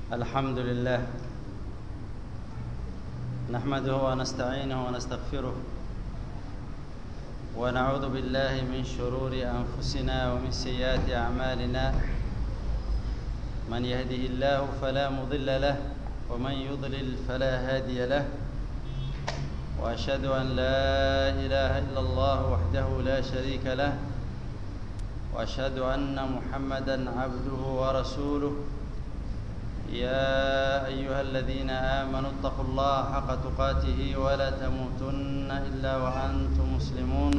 الحمد لله نحمده ونستعينه ونستغفره ونعوذ بالله من شرور انفسنا ومن سيئات اعمالنا من يهده الله فلا مضل له ومن يضلل فلا هادي له واشهد ان لا اله الا الله وحده لا شريك له واشهد ان محمدا عبده ورسوله يا ايها الذين امنوا اتقوا الله حق تقاته ولا تموتن الا وانتم مسلمون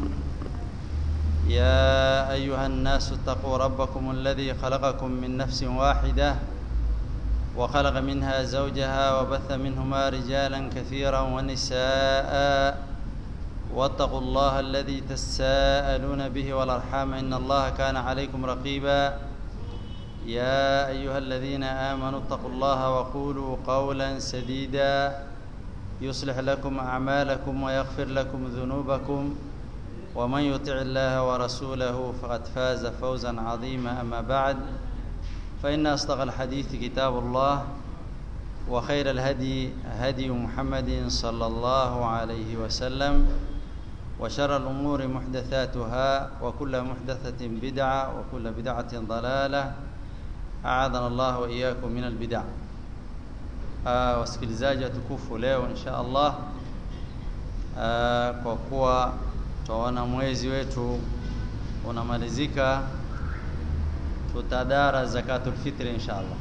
يا ايها الناس اتقوا ربكم الذي خلقكم من نفس واحده وخلق منها زوجها وبث منهما رجالا كثيرا ونساء واتقوا الله الذي تساءلون به والارحام ان الله كان عليكم رقيبا يا ايها الذين امنوا اتقوا الله وقولوا قولا سديدا يصلح لكم اعمالكم ويغفر لكم ذنوبكم ومن يطع الله ورسوله فقد فاز فوزا عظيما اما بعد فان اصدق الحديث كتاب الله وخير الهدي هدي محمد صلى الله عليه وسلم وشر الامور محدثاتها وكل محدثه بدعه وكل بدعه ضلاله aadhana Allah wa iyyakum min albid'a. Uh, wasikilizaji watukufu, leo insha Allah uh, kwa kuwa tutaona mwezi wetu unamalizika, tutadara zakatul fitri insha Allah.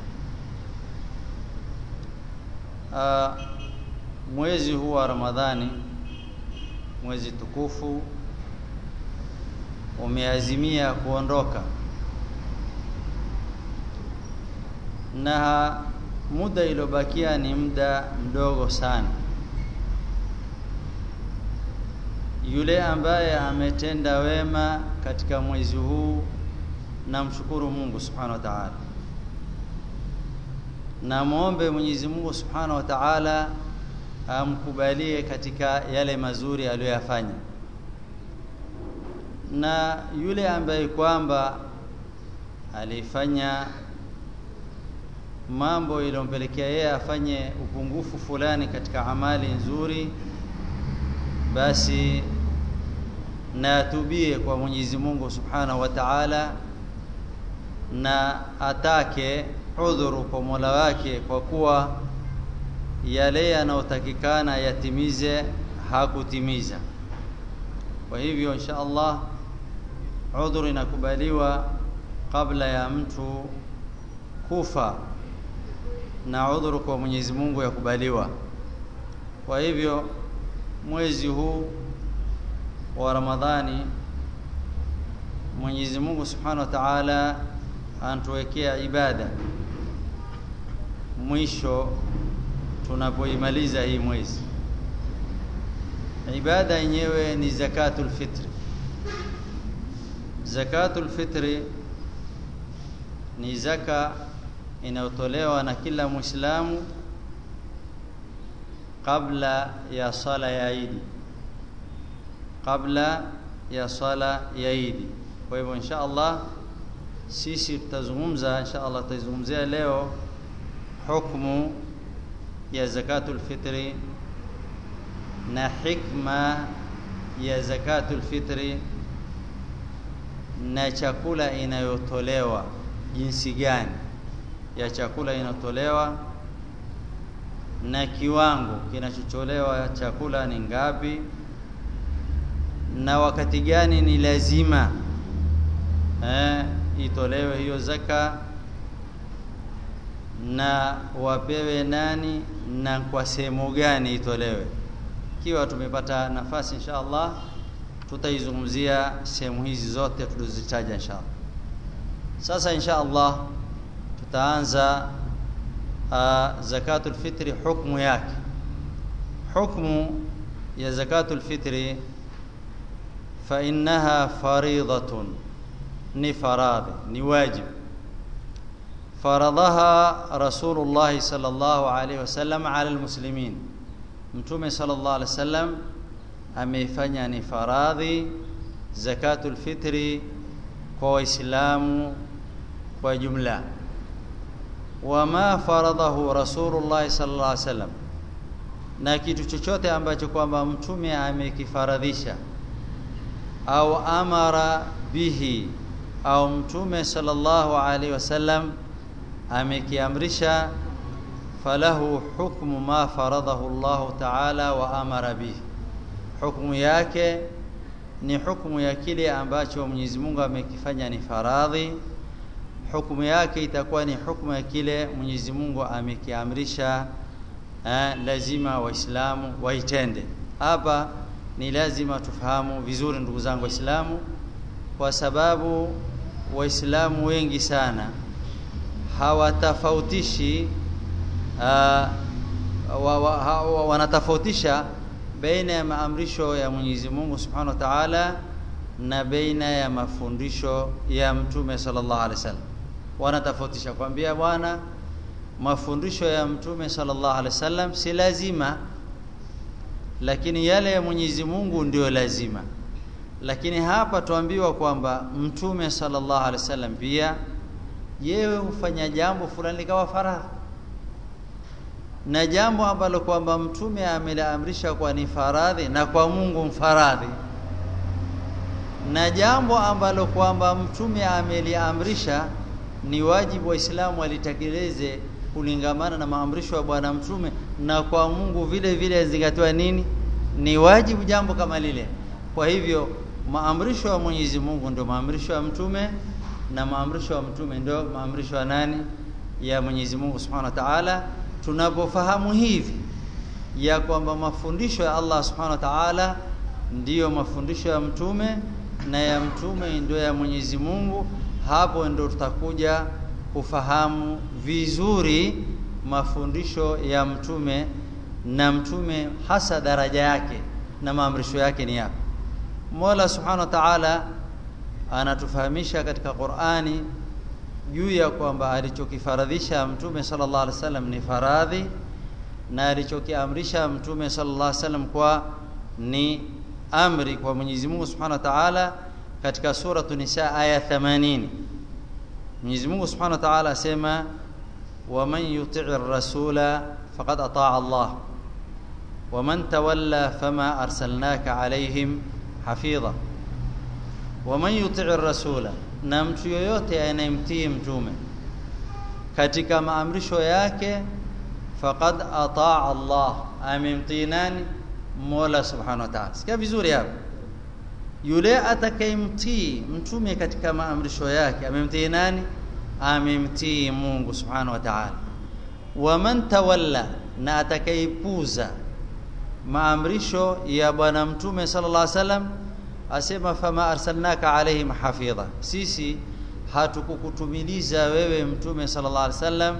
Uh, mwezi huu wa Ramadhani, mwezi tukufu, umeazimia kuondoka na muda iliyobakia ni muda mdogo sana. Yule ambaye ametenda wema katika mwezi huu, namshukuru Mungu subhanahu wa ta'ala, na muombe Mwenyezi Mungu subhanahu wa ta'ala amkubalie katika yale mazuri aliyoyafanya, na yule ambaye kwamba alifanya mambo iliyompelekea yeye afanye upungufu fulani katika amali nzuri, basi na atubie kwa Mwenyezi Mungu Subhanahu wa Ta'ala, na atake udhuru kwa Mola wake, kwa kuwa yale yanayotakikana yatimize hakutimiza. Kwa hivyo insha Allah udhuru inakubaliwa kabla ya mtu kufa na udhuru kwa Mwenyezi Mungu yakubaliwa. Kwa hivyo mwezi huu wa Ramadhani Mwenyezi Mungu Subhanahu wa Ta'ala anatuwekea ibada mwisho tunapoimaliza hii mwezi. Ibada yenyewe ni zakatul fitri. Zakatul fitri ni zaka inayotolewa na kila Muislamu kabla ya sala ya Idi, kabla ya sala ya Idi. Kwa hivyo insha Allah sisi tutazungumza, insha Allah tutazungumzia leo hukumu ya zakatul fitri na hikma ya zakatul fitri na chakula inayotolewa jinsi gani ya chakula inatolewa na kiwango kinachotolewa chakula ni ngapi, na wakati gani ni lazima eh, itolewe hiyo zaka, na wapewe nani na kwa sehemu gani itolewe. Ikiwa tumepata nafasi, insha Allah tutaizungumzia sehemu hizi zote tulizozitaja insha Allah. Sasa insha Allah tutaanza uh, zakatul fitri hukmu yake. Hukmu ya zakatul fitri fa innaha faridatun, ni faradhi, ni wajib. Faradhaha Rasulullah sallallahu alayhi wasallam ala almuslimin, Mtume sallallahu alayhi wasallam ameifanya ni faradhi zakatul fitri kwa Waislamu kwa jumla wama faradahu rasulullah sallallahu alaihi wasallam na kitu chochote ambacho kwamba mtume amekifaradhisha au amara bihi au mtume sallallahu alaihi wasallam amekiamrisha falahu hukmu ma faradahu Allah ta'ala wa amara bihi hukumu yake ni hukumu ya kile ambacho Mwenyezi Mungu amekifanya ni faradhi hukumu yake itakuwa ni hukumu ya kile Mwenyezi Mungu amekiamrisha eh, lazima waislamu waitende hapa ni lazima tufahamu vizuri ndugu zangu waislamu kwa sababu waislamu wengi sana hawatafautishi uh, wa, wa, ha, wa, wanatofautisha baina ya maamrisho ya Mwenyezi Mungu Subhanahu wa Ta'ala na baina ya mafundisho ya Mtume sallallahu alaihi wasallam wanatofautisha kwambia bwana mafundisho ya Mtume sallallahu alaihi wasallam si lazima lakini yale ya Mwenyezi Mungu ndio lazima lakini hapa tuambiwa kwamba Mtume sallallahu alaihi wasallam pia yewe hufanya jambo fulani likawa faradhi na jambo ambalo kwamba mtume ameliamrisha kwa ni faradhi na kwa Mungu mfaradhi na jambo ambalo kwamba mtume ameliamrisha ni wajibu waislamu walitekeleze kulingamana na maamrisho ya bwana mtume na kwa Mungu vile vile zingatiwa nini ni wajibu jambo kama lile kwa hivyo maamrisho ya Mwenyezi Mungu ndio maamrisho ya mtume na maamrisho ya mtume ndio maamrisho ya nani ya Mwenyezi Mungu Subhanahu wa Ta'ala tunapofahamu hivi ya kwamba mafundisho ya Allah Subhanahu wa Ta'ala ndiyo mafundisho ya mtume na ya mtume ndio ya Mwenyezi Mungu hapo ndio tutakuja kufahamu vizuri mafundisho ya mtume na mtume hasa daraja yake na maamrisho yake ni yapi Mola Subhanahu wa Ta'ala anatufahamisha katika Qur'ani juu ya kwamba alichokifaradhisha mtume sallallahu alaihi wasallam ni faradhi na alichokiamrisha mtume sallallahu alaihi wasallam kwa ni amri kwa Mwenyezi Mungu Subhanahu wa Ta'ala katika sura Nisa aya 80 Mwenyezi Mungu Subhanahu wa Ta'ala asema waman yuti'i ar-rasula faqad ata'a Allah waman tawalla fama arsalnaka alaihim hafidha waman yuti'i ar-rasula na mtu yoyote anayemtii mtume katika maamrisho yake faqad ataa Allah amemtii nani Mola subhanahu wa ta'ala sikia vizuri hapa yule atakayemtii mtume katika maamrisho yake amemtii nani amemtii Mungu subhanahu wa ta'ala waman tawalla na atakayepuza maamrisho ya bwana mtume sallallahu alaihi wasallam asema fama arsalnaka alaihim hafidha sisi hatukukutumiliza wewe mtume sallallahu alaihi wasallam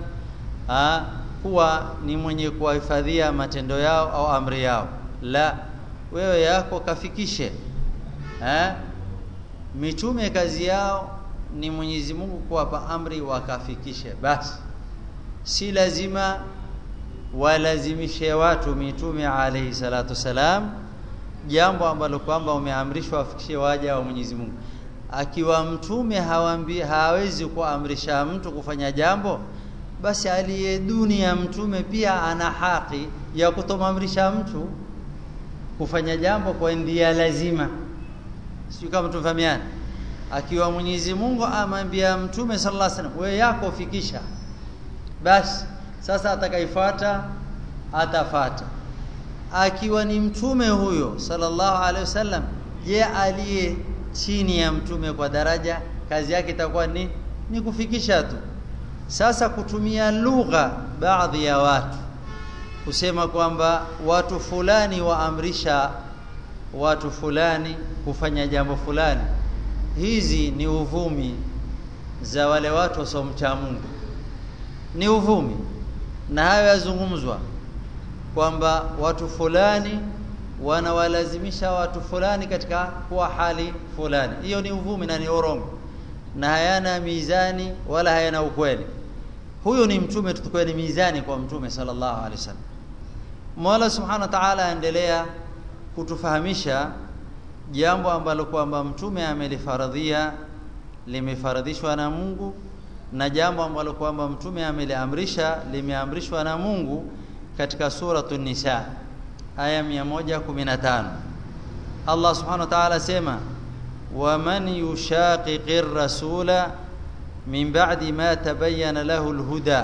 kuwa ni mwenye kuwahifadhia matendo yao au amri yao la wewe yako kafikishe ha? mitume kazi yao ni Mwenyezi Mungu kuwapa amri wakafikishe basi si lazima walazimishe watu mitume alayhi salatu salam jambo ambalo kwamba umeamrishwa wafikishie waja wa Mwenyezi Mungu akiwa mtume hawambi hawezi kuamrisha mtu kufanya jambo basi aliye duni ya mtume pia ana haki ya kutomamrisha mtu kufanya jambo kwa ndia lazima sio kama tufahamiana akiwa Mwenyezi Mungu amwambia mtume sallallahu alaihi wasallam wewe yako fikisha basi sasa atakaifuata atafata akiwa ni mtume huyo sallallahu alaihi wasallam je aliye chini ya mtume kwa daraja kazi yake itakuwa ni ni kufikisha tu sasa kutumia lugha baadhi ya watu kusema kwamba watu fulani waamrisha watu fulani kufanya jambo fulani hizi ni uvumi za wale watu wasomcha Mungu ni uvumi na hayo yazungumzwa kwamba watu fulani wanawalazimisha watu fulani katika kuwa hali fulani hiyo ni uvumi na ni urongo na hayana mizani wala hayana ukweli huyo ni mtume tutukue ni mizani kwa mtume sallallahu alaihi wasallam Mola subhanahu wa ta'ala aendelea kutufahamisha jambo ambalo kwamba mtume amelifaradhia limefaradhishwa na Mungu na jambo ambalo kwamba mtume ameliamrisha limeamrishwa na Mungu katika suratu Nisa aya 115 Allah subhanahu wa ta'ala sema waman yushaqiqir rasula min ba'di ma tabayyana lahu alhuda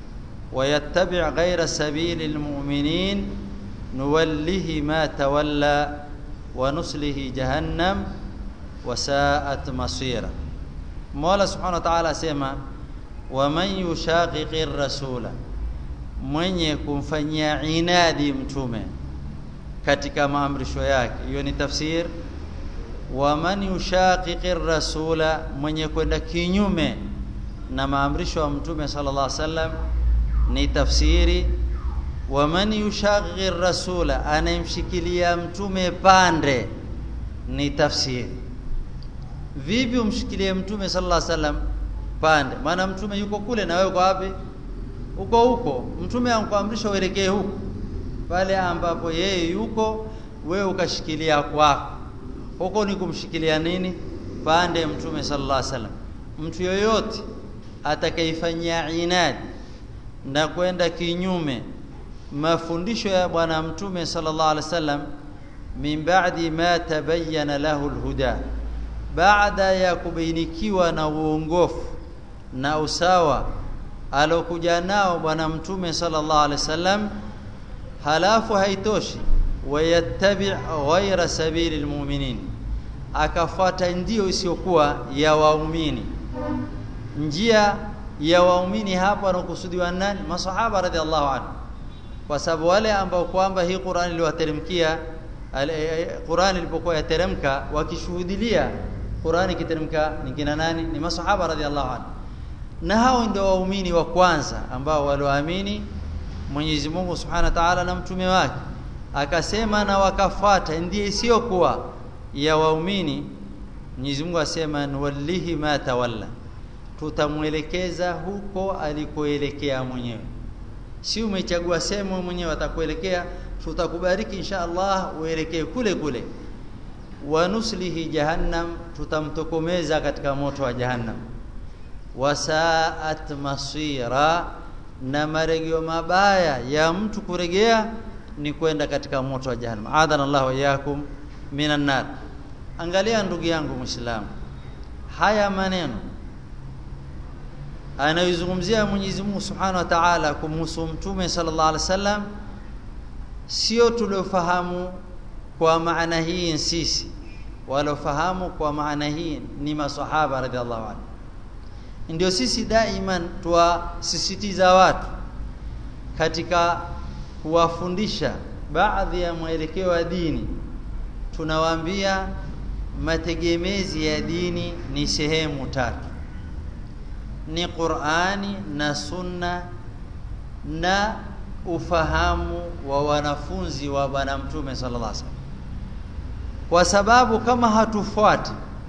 ويتبع غير سبيل المؤمنين نوله ما تولى ونسله جهنم وساءت مصيرا مولا سبحانه وتعالى سema ومن يشاقق الرسول mwenye kumfanyia inadi mtume katika maamrisho yake hiyo ni tafsir wa man yushaqiqi rasula mwenye kwenda kinyume na maamrisho ya mtume sallallahu alaihi wasallam ni tafsiri wa man yushaqiqi rasula anayemshikilia mtume pande ni tafsiri vipi umshikilie mtume sallallahu alaihi wasallam pande maana mtume yuko kule na wewe uko wapi uko huko mtume ankuamrisha uelekee huko pale ambapo yeye yuko wewe ukashikilia kwako huko ni kumshikilia nini pande mtume sallallahu alaihi wasallam mtu yoyote atakaifanyia inadi na kwenda kinyume mafundisho ya bwana mtume sallallahu alaihi wasallam min ba'di ma tabayyana lahu alhuda baada ya kubainikiwa na uongofu na usawa alokuja nao bwana mtume sallallahu alaihi wasallam halafu haitoshi wayattabi' ghayra sabili almu'minin akafuata ndio isiyokuwa ya waumini njia ya waumini hapa wanakusudiwa nani masahaba radhiallahu anhu kwa sababu wale ambao kwamba hii Qur'an iliwateremkia Qur'an ilipokuwa yateremka wakishuhudilia Qur'an ikiteremka ni kina nani ni masahaba radhiallahu anhu na hao ndio waumini wa kwanza ambao walioamini Mwenyezi Mungu Subhanahu wa Ta'ala na mtume wake akasema na wakafuata ndiye isiyokuwa ya waumini Mwenyezi Mungu asema nuwallihi ma tawalla tutamwelekeza huko alikoelekea mwenyewe si umechagua sehemu mwenyewe atakuelekea tutakubariki insha Allah uelekee kule kule wanuslihi jahannam tutamtokomeza katika moto wa jahannam wasaat masira na maregeo mabaya ya mtu kuregea ni kwenda katika moto wa jahannam adana Allah wa iyakum minan nar angalia ndugu yangu muislamu haya maneno anayozungumzia Mwenyezi Mungu Subhanahu wa Ta'ala kumhusu mtume sallallahu alaihi wasallam sio tuliofahamu kwa maana hii sisi walofahamu kwa maana hii ni maswahaba radhiallahu anhu ndio sisi daiman tuwasisitiza watu katika kuwafundisha baadhi ya mwelekeo wa dini tunawaambia mategemezi ya dini ni sehemu tatu ni Qur'ani na Sunna na ufahamu wa wanafunzi wa bwana mtume sallallahu alaihi wasallam kwa sababu kama hatufuati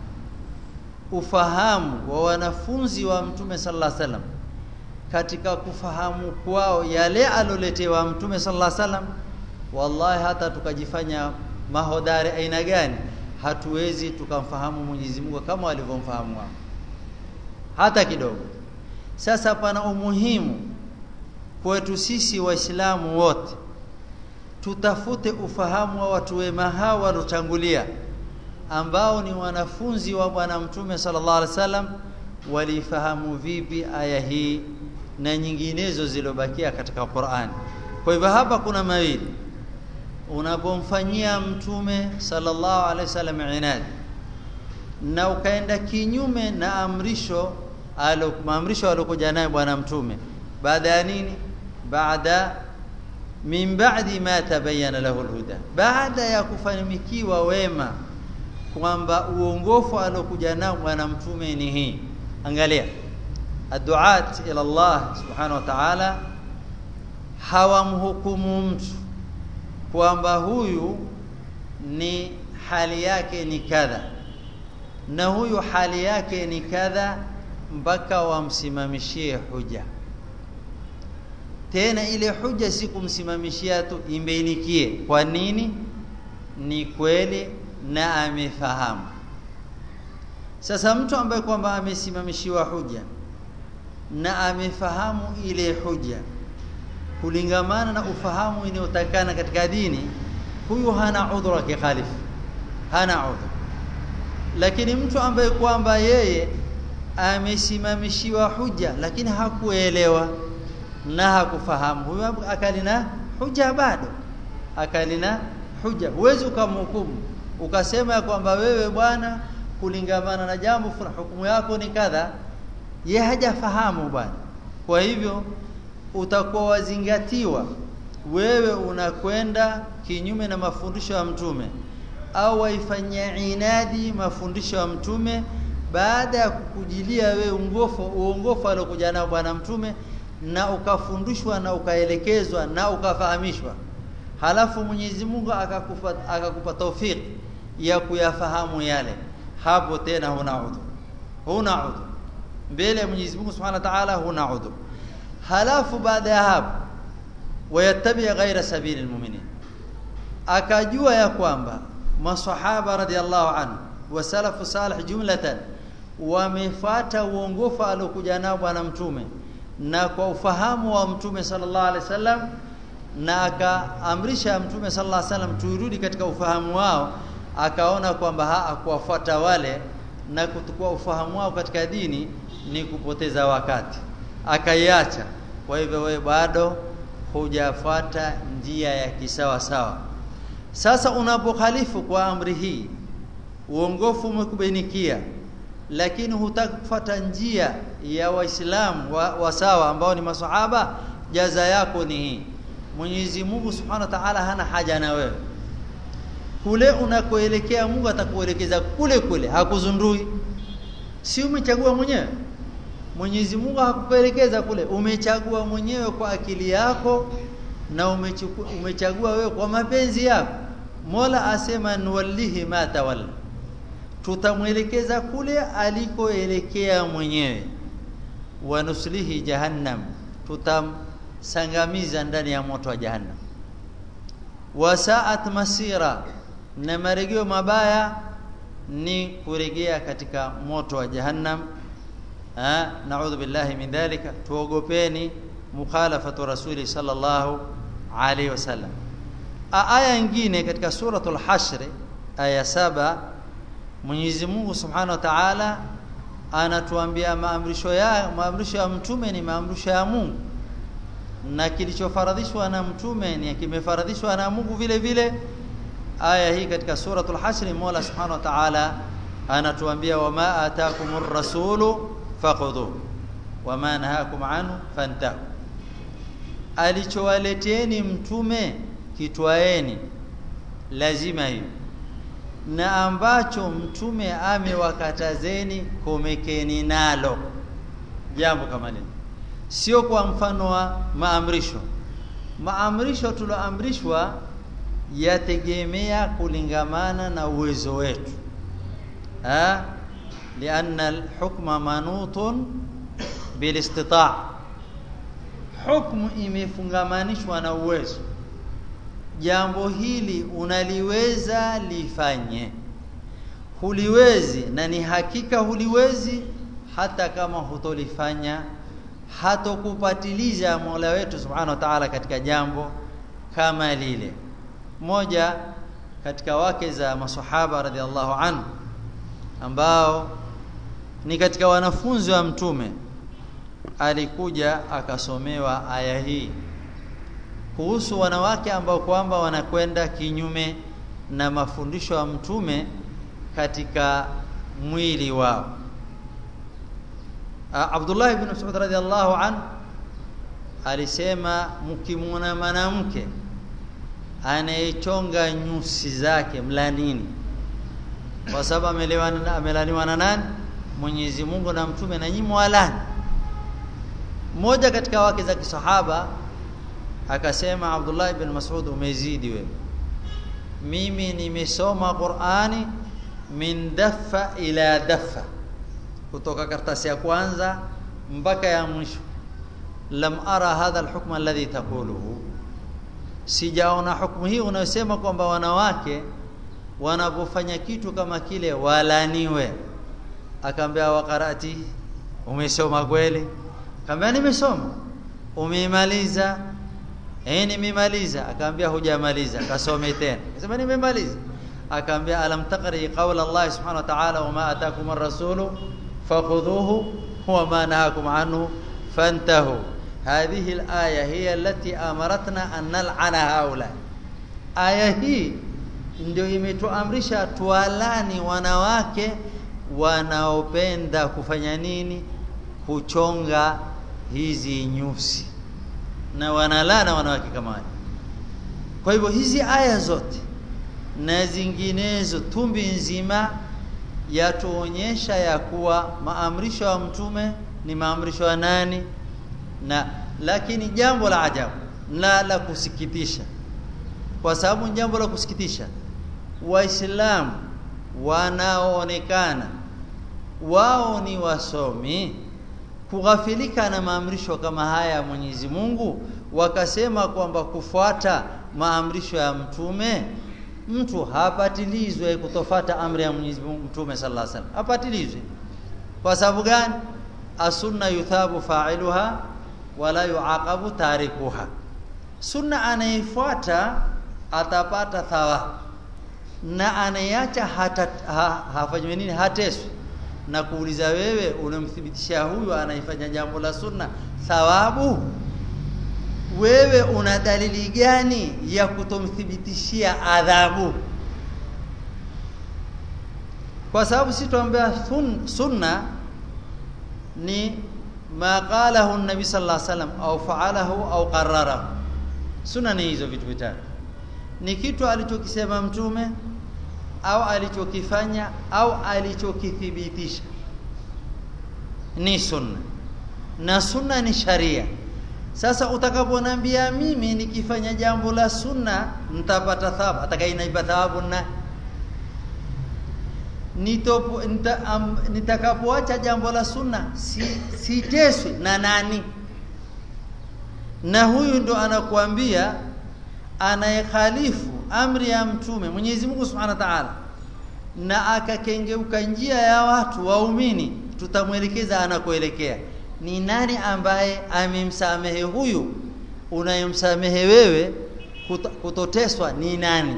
ufahamu wa wanafunzi wa mtume sallallahu alaihi wasallam katika kufahamu kwao yale aloletewa mtume sallallahu alaihi wasallam wallahi hata tukajifanya mahodari aina gani hatuwezi tukamfahamu Mwenyezi Mungu kama walivyomfahamu wao hata kidogo sasa pana umuhimu kwetu sisi waislamu wote tutafute ufahamu wa watu wema hawa walotangulia ambao ni wanafunzi wa bwana mtume sallallahu alaihi wasallam walifahamu vipi aya hii na nyinginezo zilobakia katika Qur'an kwa hivyo hapa kuna mawili unapomfanyia mtume sallallahu alaihi wasallam inadi na ukaenda kinyume na amrisho alo maamrisho alokuja naye bwana mtume baada ya nini baada min ba'di ma tabayyana lahu alhuda baada ya kufanikiwa wema kwamba uongofu alokuja nao bwana mtume ni hii angalia aduat ila Allah subhanahu wa ta'ala hawamhukumu mtu kwamba huyu ni hali yake ni kadha na huyu hali yake ni kadha mpaka wamsimamishie huja tena ile huja si kumsimamishia tu imbainikie kwa nini ni kweli na amefahamu sasa mtu ambaye kwamba amesimamishiwa huja na amefahamu ile huja kulingamana na ufahamu inayotakana katika dini huyu hana udhuru kikhalifu hana udhuru lakini mtu ambaye kwamba yeye amesimamishiwa huja lakini hakuelewa na hakufahamu huyo akalina huja bado akalina huja huwezi ukamhukumu ukasema ya kwamba wewe bwana kulingamana na jambo fulani hukumu yako ni kadha ye hajafahamu bwana kwa hivyo utakuwa wazingatiwa wewe unakwenda kinyume na mafundisho ya mtume au waifanyia inadi mafundisho ya mtume baada ya kukujilia wewe ungofu uongofu aliokuja nao bwana mtume na ukafundishwa na ukaelekezwa na ukafahamishwa halafu Mwenyezi Mungu akakupa akakupa taufiki ya kuyafahamu yale hapo tena huna udhu huna udhu mbele ya Mwenyezi Mungu Subhanahu wa Ta'ala huna udhu halafu baada ya hapo wayattabi ghaira sabili almu'minin akajua ya kwamba masahaba radhiallahu anhu wa salafu salih jumlatan wamefuata uongofu aliokuja nao bwana mtume na kwa ufahamu wa mtume sallallahu alaihi wasallam na akaamrisha mtume sallallahu alaihi wasallam tuirudi katika ufahamu wao akaona kwamba hakuwafuata wale na kutukua ufahamu wao katika dini ni kupoteza wakati akaiacha kwa hivyo wewe bado hujafuata njia ya kisawa sawa sasa unapokhalifu kwa amri hii uongofu umekubainikia lakini hutaki kufuata njia ya waislamu wa, wa sawa ambao ni masahaba jaza yako ni hii Mwenyezi Mungu Subhanahu wa Ta'ala hana haja na wewe kule unakoelekea Mungu atakuelekeza kule kule hakuzundui si umechagua mwenyewe Mwenyezi Mungu hakukuelekeza kule umechagua mwenyewe kwa akili yako na umechukua, umechagua wewe kwa mapenzi yako Mola asema nuwallihi ma tawalla tutamwelekeza kule alikoelekea mwenyewe wa nuslihi jahannam tutamsangamiza ndani ya moto wa jahannam wasaat masira na marejeo mabaya ni kurejea katika moto wa jahannam ha naudhu billahi min dhalika tuogopeni mukhalafatu rasuli sallallahu alaihi wasallam aya nyingine katika suratul hashr aya saba Mwenyezi Mungu Subhanahu wa Ta'ala anatuambia maamrisho ya maamrisho ya mtume ni maamrisho ya Mungu na kilichofaradhishwa na mtume ni kimefaradhishwa na Mungu vile vile aya hii katika suratul hasr Mola Subhanahu wa Ta'ala anatuambia wama ataakumur rasulu faqudhu wama nahakum anhu fantahu alichowaleteni mtume kitwaeni lazima hiyo na ambacho mtume amewakatazeni komekeni nalo jambo kama lile sio kwa mfano wa maamrisho maamrisho tuloamrishwa yategemea kulingamana na uwezo wetu ha lianna alhukma manutun bilistita' hukmu imefungamanishwa na uwezo jambo hili unaliweza lifanye huliwezi na ni hakika huliwezi hata kama hutolifanya hatokupatiliza Mola wetu Subhanahu wa Ta'ala katika jambo kama lile moja katika wake za maswahaba radhiallahu anhu ambao ni katika wanafunzi wa mtume alikuja akasomewa aya hii kuhusu wanawake ambao kwamba wanakwenda kinyume na mafundisho ya mtume katika mwili wao Abdullah ibn Mas'ud radhiallahu an alisema mkimwona mwanamke anayechonga nyusi zake mlanini kwa sababu amelewana amelaniwa na nani Mwenyezi Mungu na mtume na nyinyi mwalani mmoja katika wake za kisahaba akasema Abdullah ibn Mas'ud umezidi wewe mimi nimesoma Qur'ani min daffa ila daffa kutoka karatasi ya kwanza mpaka ya mwisho lam ara hadha alhukm alladhi taquluhu sijaona hukumu hii unayosema kwamba wanawake wanapofanya kitu kama kile walaniwe akaambia wakarati umesoma kweli akamwambia nimesoma umeimaliza eh nimemaliza akamwambia hujamaliza kasome tena akasema nimemaliza akamwambia alam taqri qawla Allah subhanahu wa ta'ala wama ataakum ar-rasulu fakhudhuhu huwa ma nahakum anhu fantahu hadhihi al-aya hiya allati amaratna an nal'ana haula aya hii ndio imetuamrisha tualani wanawake wanaopenda kufanya nini kuchonga hizi nyusi na wanalana wanawake kama wale kwa hivyo hizi aya zote na zinginezo tumbi nzima yatuonyesha ya kuwa maamrisho ya mtume ni maamrisho ya nani na lakini jambo la ajabu la la kusikitisha kwa sababu jambo la kusikitisha waislamu wanaoonekana wao ni wasomi kughafilika na maamrisho kama haya ya Mwenyezi Mungu wakasema kwamba kufuata maamrisho ya mtume mtu hapatilizwe kutofata amri ya Mwenyezi Mungu mtume sallallahu alaihi wasallam hapatilizwe kwa sababu gani asunna yuthabu fa'iluha wala yuaqabu tarikuha sunna anayefuata atapata thawabu na anayeacha hata ha, hafanywe nini hateswi na kuuliza wewe unamthibitishia huyu anaifanya jambo la sunna thawabu wewe una dalili gani ya kutomthibitishia adhabu kwa sababu si tuambia sunna ni ma qalahu nabi sallallahu alaihi wasallam au fa'alahu au qarrarahu sunna ni hizo vitu vitatu ni kitu alichokisema mtume au alichokifanya au alichokithibitisha ni sunna na sunna ni sharia sasa utakaponiambia mimi nikifanya jambo la sunna nitapata thawabu atakayenaipa thawabu na nitopo nita, um, nitakapoacha jambo la sunna si siteswi na nani na huyu ndo anakuambia anayekhalifu amri ya mtume Mwenyezi Mungu Subhanahu wa Ta'ala na akakengeuka njia ya watu waumini tutamwelekeza anakoelekea ni nani ambaye amemsamehe huyu unayemsamehe wewe kutoteswa ni nani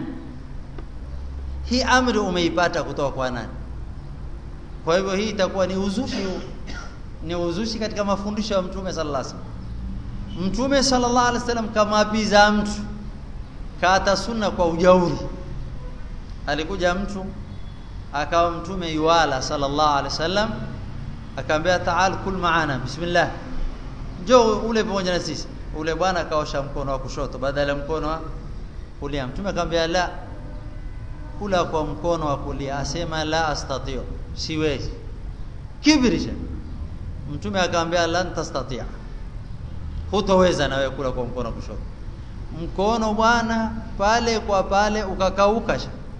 hii amri umeipata kutoka kwa nani kwa hivyo hii itakuwa ni uzushi ni uzushi katika mafundisho ya mtume sallallahu alaihi wasallam mtume sallallahu alaihi wasallam kama apiza mtu kata sunna kwa ujauri alikuja mtu akawa mtume yuala sallallahu alaihi wasallam akaambia taal kul maana bismillah njoo ule pamoja na sisi ule bwana akaosha mkono wa kushoto badala ya mkono wa kulia mtume akamwambia la kula kwa mkono wa kulia asema la astatio siwezi kibrisha mtume akamwambia lan tastatia hutoweza na wewe kula kwa mkono wa kushoto mkono bwana pale kwa pale ukakauka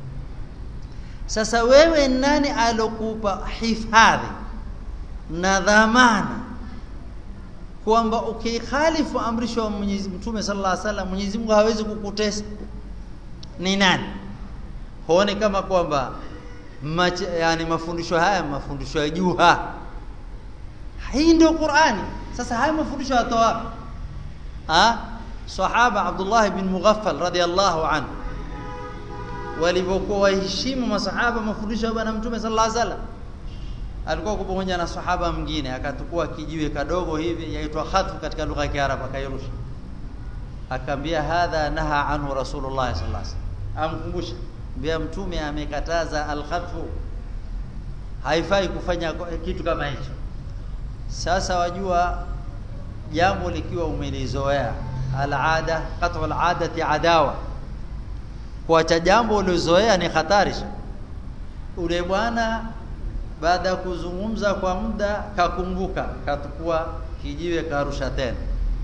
sasa wewe nani alokupa hifadhi na dhamana kwamba ukikhalifu amrisho wa Mwenyezi Mtume sallallahu alaihi wasallam Mwenyezi Mungu hawezi kukutesa ni nani huone kama kwamba yani mafundisho haya mafundisho ya juha hii ndio Qur'ani sasa haya mafundisho yatoa wapi ah sahaba Abdullah bin Mughaffal radiyallahu anhu walivyokuwa waheshimu masahaba mafundisho ya bwana mtume sallallahu alaihi wasallam alikuwa pamoja na sahaba mwingine akatukua kijiwe kadogo hivi yaitwa khatfu katika lugha ya Kiarabu akairusha akaambia hadha naha anhu rasulullah sallallahu alaihi wasallam amkumbusha mbia mtume amekataza alkhatfu haifai kufanya kitu kama hicho sasa wajua jambo likiwa umelizoea alada qat'u aladati adawa kuacha jambo ulizoea ni hatari ule bwana baada ya kuzungumza kwa muda kakumbuka katukua kijiwe karusha tena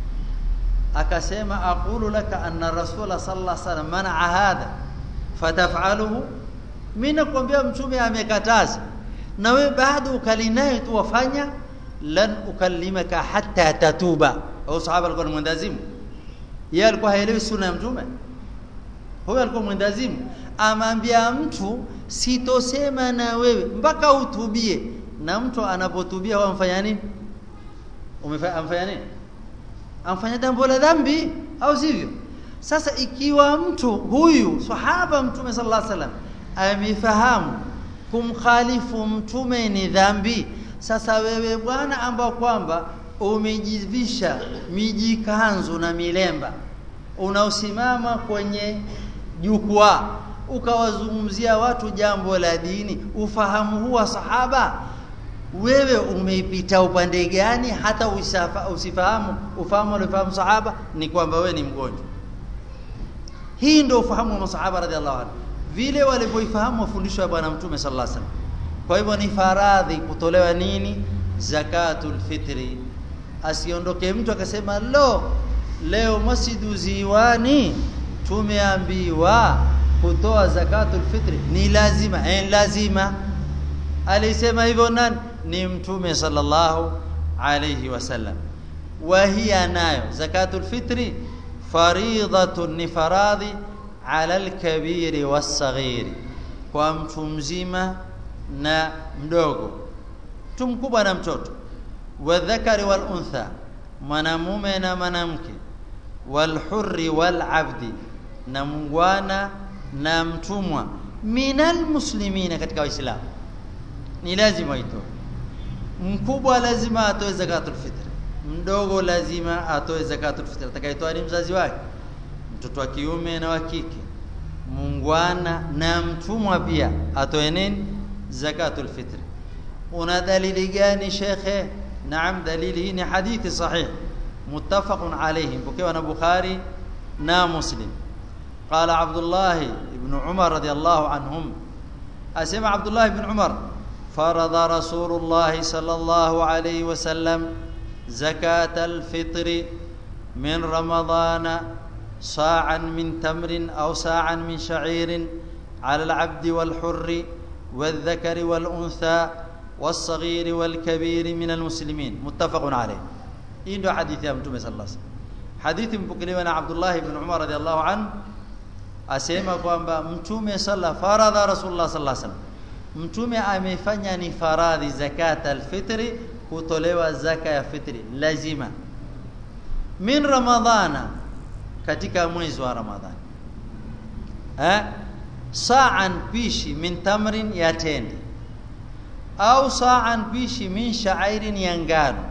akasema aqulu laka anna rasula sallallahu alaihi wasallam manaa hadha fataf'aluhu mimi nakwambia mtume amekataza na wewe bado ukalinaye tu wafanya lan ukallimaka hatta tatuba au sahaba alikuwa ni mwendazimu yeye alikuwa haelewi sunna ya mtume huyo alikuwa mwendazimu amwambia mtu sitosema na wewe mpaka utubie na mtu anapotubia wamfanya nini umefanya nini amfanya jambo la dhambi au sivyo sasa ikiwa mtu huyu sahaba mtume sallallahu alaihi wasallam amefahamu kumkhalifu mtume ni dhambi sasa wewe bwana ambao kwamba umejivisha mijikanzu na milemba unaosimama kwenye jukwaa ukawazungumzia watu jambo la dini ufahamu huwa sahaba wewe umeipita upande gani hata usafa, usifahamu ufahamu alifahamu sahaba ni kwamba wewe ni mgonjwa hii ndio ufahamu wa masahaba radhiallahu anhu vile walivyoifahamu mafundisho ya bwana mtume sallallahu alaihi wasallam kwa hivyo ni faradhi kutolewa nini zakatul fitri asiondoke mtu akasema lo leo masjidu ziwani tumeambiwa kutoa zakatul fitri ni lazima eh lazima alisema hivyo nani ni mtume sallallahu alayhi wasallam wa hiya nayo zakatul fitri faridhatun ni faradhi ala alkabiri wasaghiri kwa mtu mzima na mdogo mtu mkubwa na mtoto wadhakari wal untha mwanamume na mwanamke walhurri walabdi na mungwana na mtumwa minal muslimina katika waislamu ni lazima itoe mkubwa lazima atoe zakatul fitr mdogo lazima atoe zakatul fitr atakayetoa ni mzazi wake mtoto wa kiume na wa kike mungwana na mtumwa pia atoe nini zakatul fitr una dalili gani shekhe naam dalili hii ni hadithi sahih muttafaqun alayhi mpokewa na bukhari na muslim قال عبد الله بن عمر رضي الله عنهم أسمع عبد الله بن عمر فرض رسول الله صلى الله عليه وسلم زكاة الفطر من رمضان صاعا من تمر أو صاعا من شعير على العبد والحر والذكر والأنثى والصغير والكبير من المسلمين متفق عليه إنه حديث يا متوم صلى الله عليه وسلم حديث مبكلي عبد الله بن عمر رضي الله عنه asema kwamba mtume salla faradha rasulullah sallallahu alaihi wasallam mtume amefanya ni faradhi zakat alfitri kutolewa zaka ya fitri lazima min ramadhana katika mwezi wa ramadhani eh sa'an pishi min tamrin ya tende au sa'an pishi min sha'airin ya ngano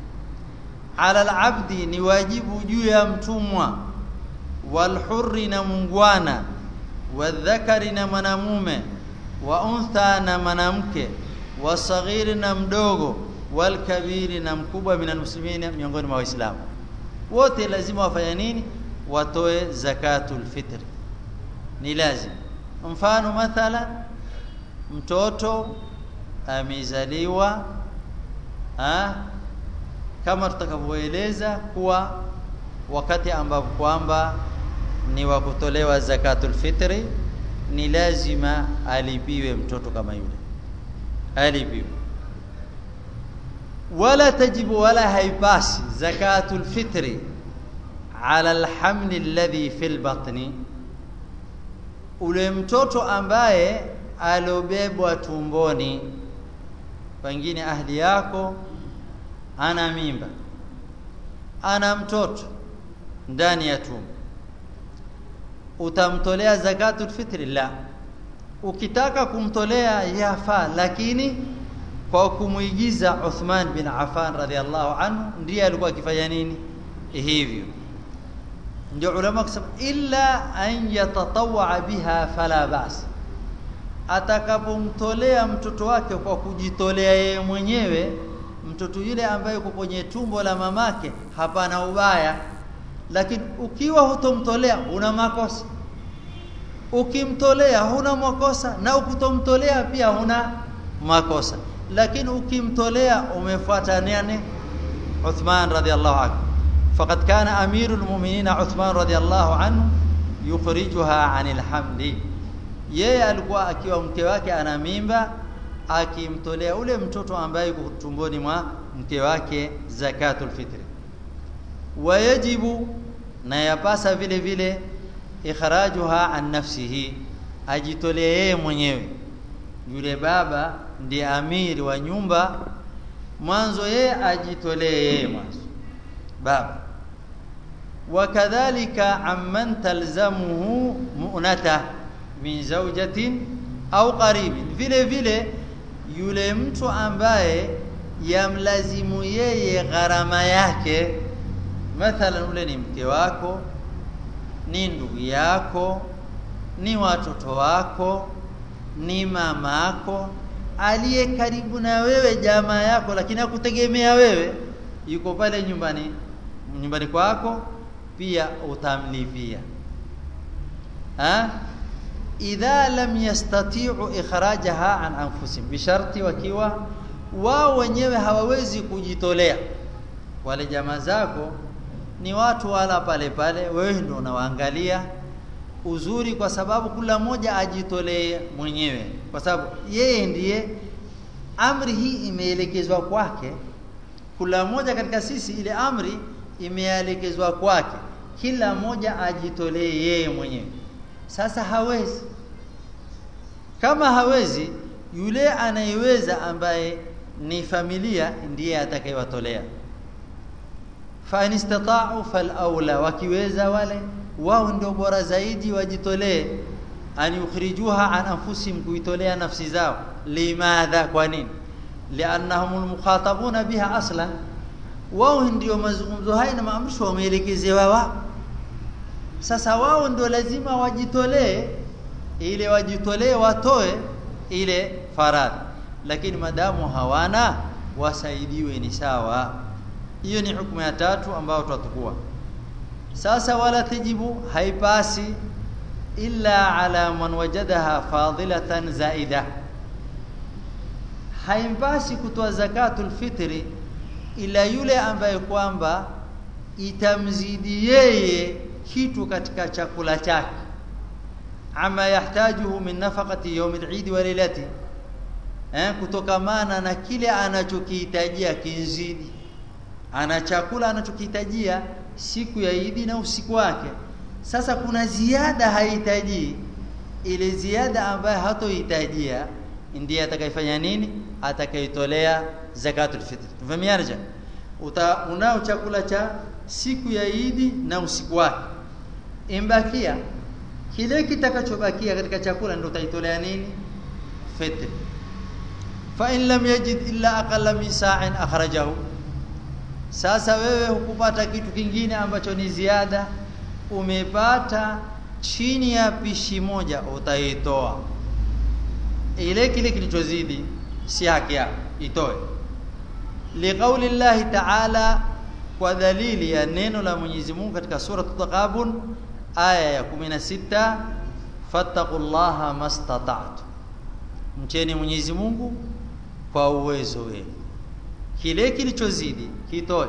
ala alabdi ni wajibu juu ya mtumwa walhurri na mungwana wadhakari na mwanamume wa untha na mwanamke wasaghiri na mdogo walkabiri na mkubwa min almuslimina miongoni mwa waislamu wote lazima wafanye nini watoe zakatul fitri ni lazima mfano mathala mtoto amezaliwa kama tutakavyoeleza kuwa wakati ambapo kwamba ni wa kutolewa zakatul fitri ni lazima alipiwe mtoto kama yule alipiwe wala tajibu wala haipasi zakatul fitri ala alhamli alladhi fil batni ule mtoto ambaye alobebwa tumboni pengine ahli yako ana mimba ana mtoto ndani ya tumbo utamtolea zakatul fitri la ukitaka kumtolea yafaa lakini kwa kumuigiza Uthman bin Affan radhiallahu anhu ndiye alikuwa akifanya nini hivyo ndio ulama kusema illa an yatatawwa biha fala bas atakapomtolea mtoto wake kwa kujitolea yeye mwenyewe mtoto yule ambaye yuko kwenye tumbo la mamake hapana ubaya lakini ukiwa hutomtolea una makosa ukimtolea huna makosa na ukutomtolea pia huna makosa lakini ukimtolea umefuata nani Uthman radhiallahu anhu faqad kana amirul mu'minin Uthman radhiallahu anhu yukhrijuha anil hamli yeye alikuwa akiwa mke wake ana mimba akimtolea ule mtoto ambaye yuko tumboni mwa mke wake zakatul fitri wayajibu na yapasa vile vile ikhrajuha an nafsihi ajitolee yeye mwenyewe yule baba ndiye amiri wa nyumba mwanzo yeye ajitolee yeye mwanzo baba wakadhalika amman talzamuhu mu'nata min zawjatin au qaribin vile vile yule mtu ambaye yamlazimu yeye gharama yake mathalan ule ni mke wako ni ndugu yako ni watoto wako ni mamako aliye karibu na wewe jamaa yako lakini hakutegemea wewe yuko pale nyumbani nyumbani kwako pia utamlipia ha idha lam yastati'u ikhrajaha an anfusihim bisharti wakiwa wao wenyewe hawawezi kujitolea wale jamaa zako ni watu wala pale pale wewe ndio unawaangalia uzuri kwa sababu kila mmoja ajitolee mwenyewe kwa sababu yeye ndiye amri hii imeelekezwa kwake kila mmoja katika sisi ile amri imeelekezwa kwake kila mmoja ajitolee yeye mwenyewe sasa hawezi kama hawezi yule anayeweza ambaye ni familia ndiye atakayewatolea fa in istata'u fal aula wakiweza wale wao ndio bora zaidi wajitolee an yukhrijuha an anfusihim kuitolea nafsi zao limadha kwa nini liannahum almukhatabuna biha aslan wao ndio mazungumzo haya na maamrisho wameelekezewa wao sasa wao ndio lazima wajitolee ile wajitolee watoe ile faradhi lakini madamu hawana wasaidiwe ni sawa hiyo ni hukumu ya tatu ambayo tutatukua sasa wala tajibu haipasi illa ala man wajadaha fadilatan zaida haimpasi kutoa zakatul fitri ila yule ambaye kwamba itamzidi yeye kitu katika chakula chake ama yahtajuhu min nafaqati yawm al-eid wa lailati eh kutokamana na kile anachokihitajia kinzidi ana chakula anachokihitajia siku ya Idi na usiku wake sasa kuna ziada hahitaji ile ziada ambayo hatohitajia ndiye atakayefanya nini atakayetolea zakatul fitr tufahamiana uta unao chakula cha siku ya Idi na usiku wake imbakia kile kitakachobakia katika chakula ndio utaitolea nini fitr fa in lam yajid illa aqalla min sa'in akhrajahu sasa wewe hukupata kitu kingine ambacho ni ziada umepata chini ya pishi moja utaitoa ile kile kilichozidi si haki yako itoe liqauli llahi ta'ala kwa dalili ya neno la Mwenyezi Mungu katika sura Taqabun aya ya 16 fattaqullaha mastata'tu mcheni Mwenyezi Mungu kwa uwezo wenu kile kilichozidi kitoe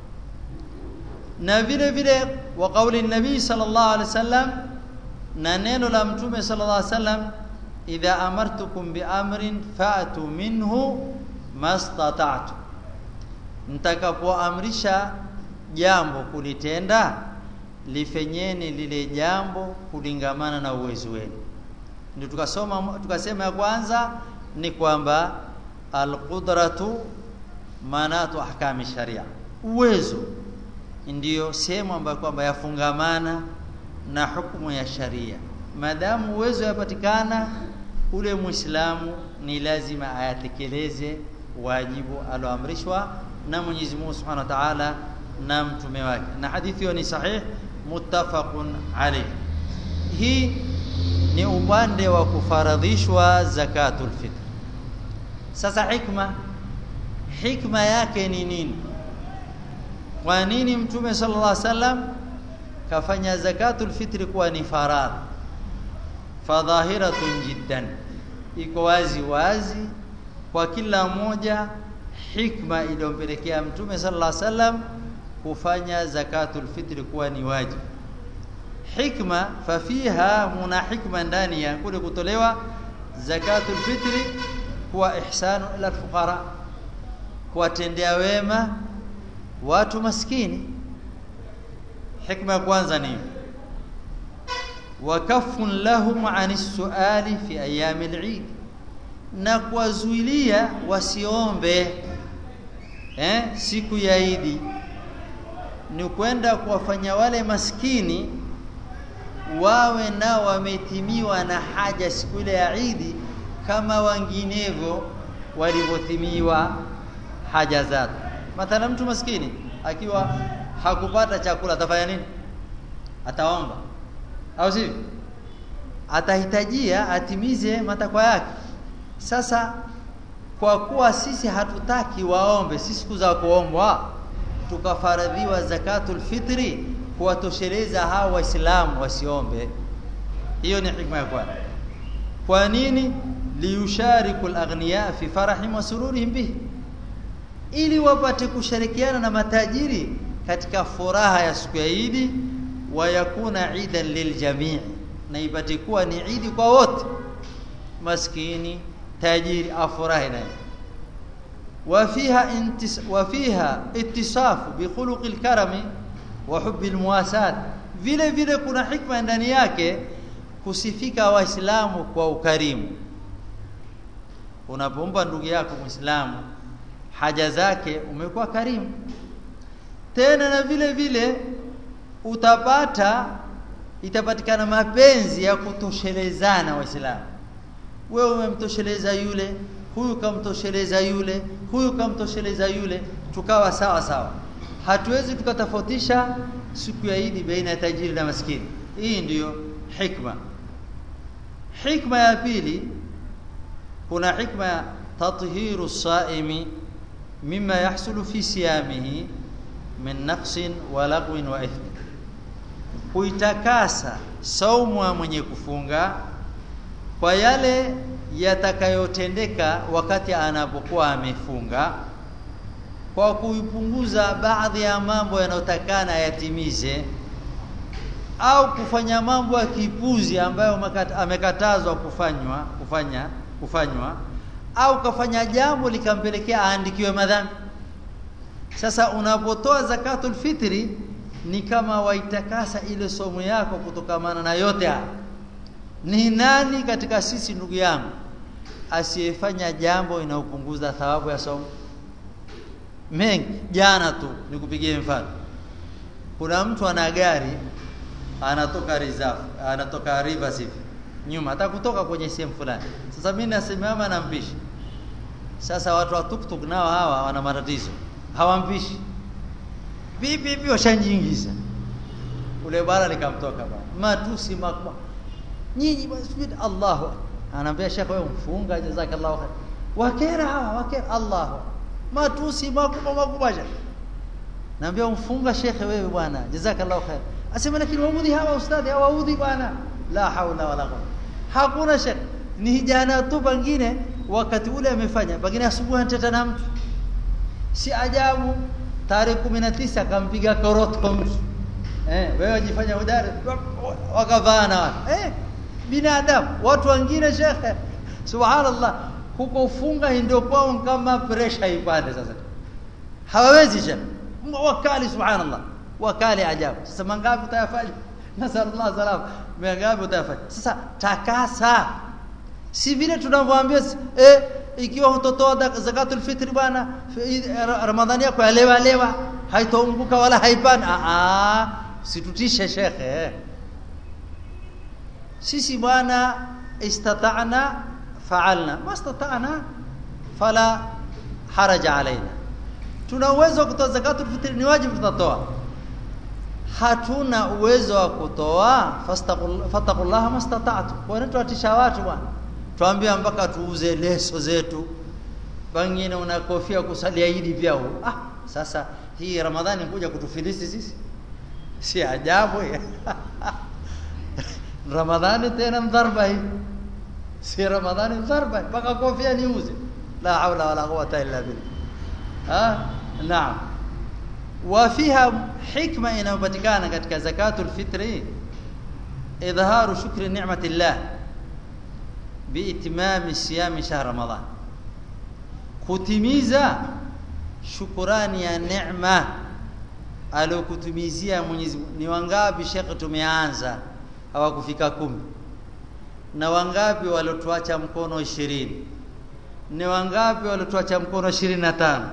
na vile vile wa kauli nabii sallallahu alaihi wasallam na neno la mtume sallallahu alaihi wasallam idha amartukum bi amrin fa'tu minhu mastata'tu mtakapoamrisha jambo kulitenda lifenyeni lile jambo kulingamana na uwezo wenu ndio tukasoma tukasema ya kwanza ni kwamba alqudratu manatu ahkami sharia uwezo ndiyo sehemu ambayo kwamba yafungamana na hukumu ya sharia madamu uwezo yapatikana ule muislamu ni lazima ayatekeleze wajibu aloamrishwa na Mwenyezi Mungu Subhanahu wa Ta'ala na mtume wake na hadithi hiyo ni sahih muttafaqun alayh hii ni upande wa kufaradhishwa zakatul fitr sasa hikma hikma yake ni nini kwa nini mtume sallallahu alaihi wasallam kafanya zakatul fitri kuwa ni faradhi fadhahiratun jiddan iko wazi wazi kwa kila mmoja hikma iliyompelekea mtume sallallahu alaihi wasallam kufanya zakatul fitri kuwa ni wajibu hikma fafiha muna hikma ndani ya kule kutolewa zakatul fitri kuwa ihsanu ila fuqara kuwatendea wema watu maskini hikma ya kwanza ni wakafun lahum ani suali fi ayami al-eid na kuwazuilia wasiombe eh, siku ya Idi ni kwenda kuwafanya wale maskini wawe nao wametimiwa na haja siku ile ya Idi kama wenginevyo walivyotimiwa haja zao. Mathala mtu maskini akiwa hakupata chakula atafanya nini? Ataomba, au sivyo? Atahitajia atimize matakwa yake. Sasa kwa kuwa sisi hatutaki waombe, si siku za kuombwa, tukafaradhiwa zakatul fitri kuwatosheleza hao Waislamu wasiombe. Hiyo ni hikma ya kwanza. Kwa nini? liyushariku alaghniya fi farahim wa sururihim bihi, ili wapate kushirikiana na matajiri katika furaha ya siku ya Idi, wa yakuna idan liljamii, na ipate kuwa ni idi kwa wote, maskini tajiri afurahi naye. وفيها انتس وفيها اتصاف بخلق الكرم وحب المواساة vile vile kuna hikma ndani yake kusifika waislamu kwa ukarimu unapompa ndugu yako muislamu haja zake umekuwa karimu tena na vile vile utapata itapatikana mapenzi ya kutoshelezana waislamu wewe umemtosheleza yule huyu kamtosheleza yule huyu kamtosheleza yule tukawa sawa sawa hatuwezi tukatofautisha siku ya Idi baina ya tajiri na maskini hii ndiyo hikma hikma ya pili kuna hikma ya tathiru saimi mima yahsulu fi siyamihi min naqsin wa lagwin wa ithmi kuitakasa saumu ya mwenye kufunga kwa yale yatakayotendeka wakati anapokuwa amefunga kwa kuipunguza baadhi ya mambo yanayotakana yatimize au kufanya mambo ya kipuzi ambayo amekatazwa kufanywa kufanya kufanywa au kafanya jambo likampelekea aandikiwe madhambi sasa unapotoa zakatul fitri ni kama waitakasa ile somo yako kutokamana na yote haya ni nani katika sisi ndugu yangu asiyefanya jambo inayopunguza thawabu ya somo mengi jana tu nikupigie mfano kuna mtu ana gari anatoka reserve anatoka rivers hivi nyuma hata kutoka kwenye sehemu fulani sasa mimi nasimama na mpishi sasa watu wa tuktuk nao hawa wana matatizo hawampishi vipi vipi washanjiingiza ule bwana likamtoka bwana matusi makubwa nyinyi basi Allahu anaambia shekhe wewe mfunga jazakallahu khair wakera hawa wakera Allahu matusi makubwa makubwa shekhe naambia mfunga shekhe wewe bwana jazakallahu khair asema lakini waudhi hawa ustadhi hawaudhi bwana la haula wala quwwata hakuna shekhe ni jana tu pengine wakati ule amefanya pengine asubuhi anateta na mtu si ajabu tarehe 19 akampiga korotko mtu eh wewe wajifanya udari wakavana eh binadamu watu wengine shekhe subhanallah huko ufunga ndio kwao kama pressure ipande sasa hawawezi shekhe wakali subhanallah wakali ajabu sasa mangapi utayafanya nasallallahu salam mangapi utayafanya sasa takasa si vile tunavyoambia eh ikiwa hutotoa zakatul fitri bwana ramadhani yako yalewa lewa haitaumbuka wala haipana a a situtishe shekhe sisi bwana istata'na fa'alna ma istata'na fala haraja alaina tuna uwezo wa kutoa zakatul fitri ni wajibu tutatoa hatuna uwezo wa kutoa fastaqullaha mastata'tu kwa nini tuatisha watu bwana tuambia mpaka tuuze leso zetu pengine una kofia kusalia idi pia ah sasa hii ramadhani kuja kutufilisi sisi si ajabu ramadhani tena mdharba hii si ramadhani mdharba mpaka kofia niuze la haula wala quwata illa billah ah naam وفيها حكمة inayopatikana katika zakatul fitri idharu shukri ni'mati Allah biitimami siyami shahr ramadan kutimiza shukurani ya neema aliyokutumizia Mwenyezi Mungu ni wangapi shekhe tumeanza hawakufika kumi na wangapi waliotuacha mkono ishirini ni wangapi waliotuacha mkono ishirini na tano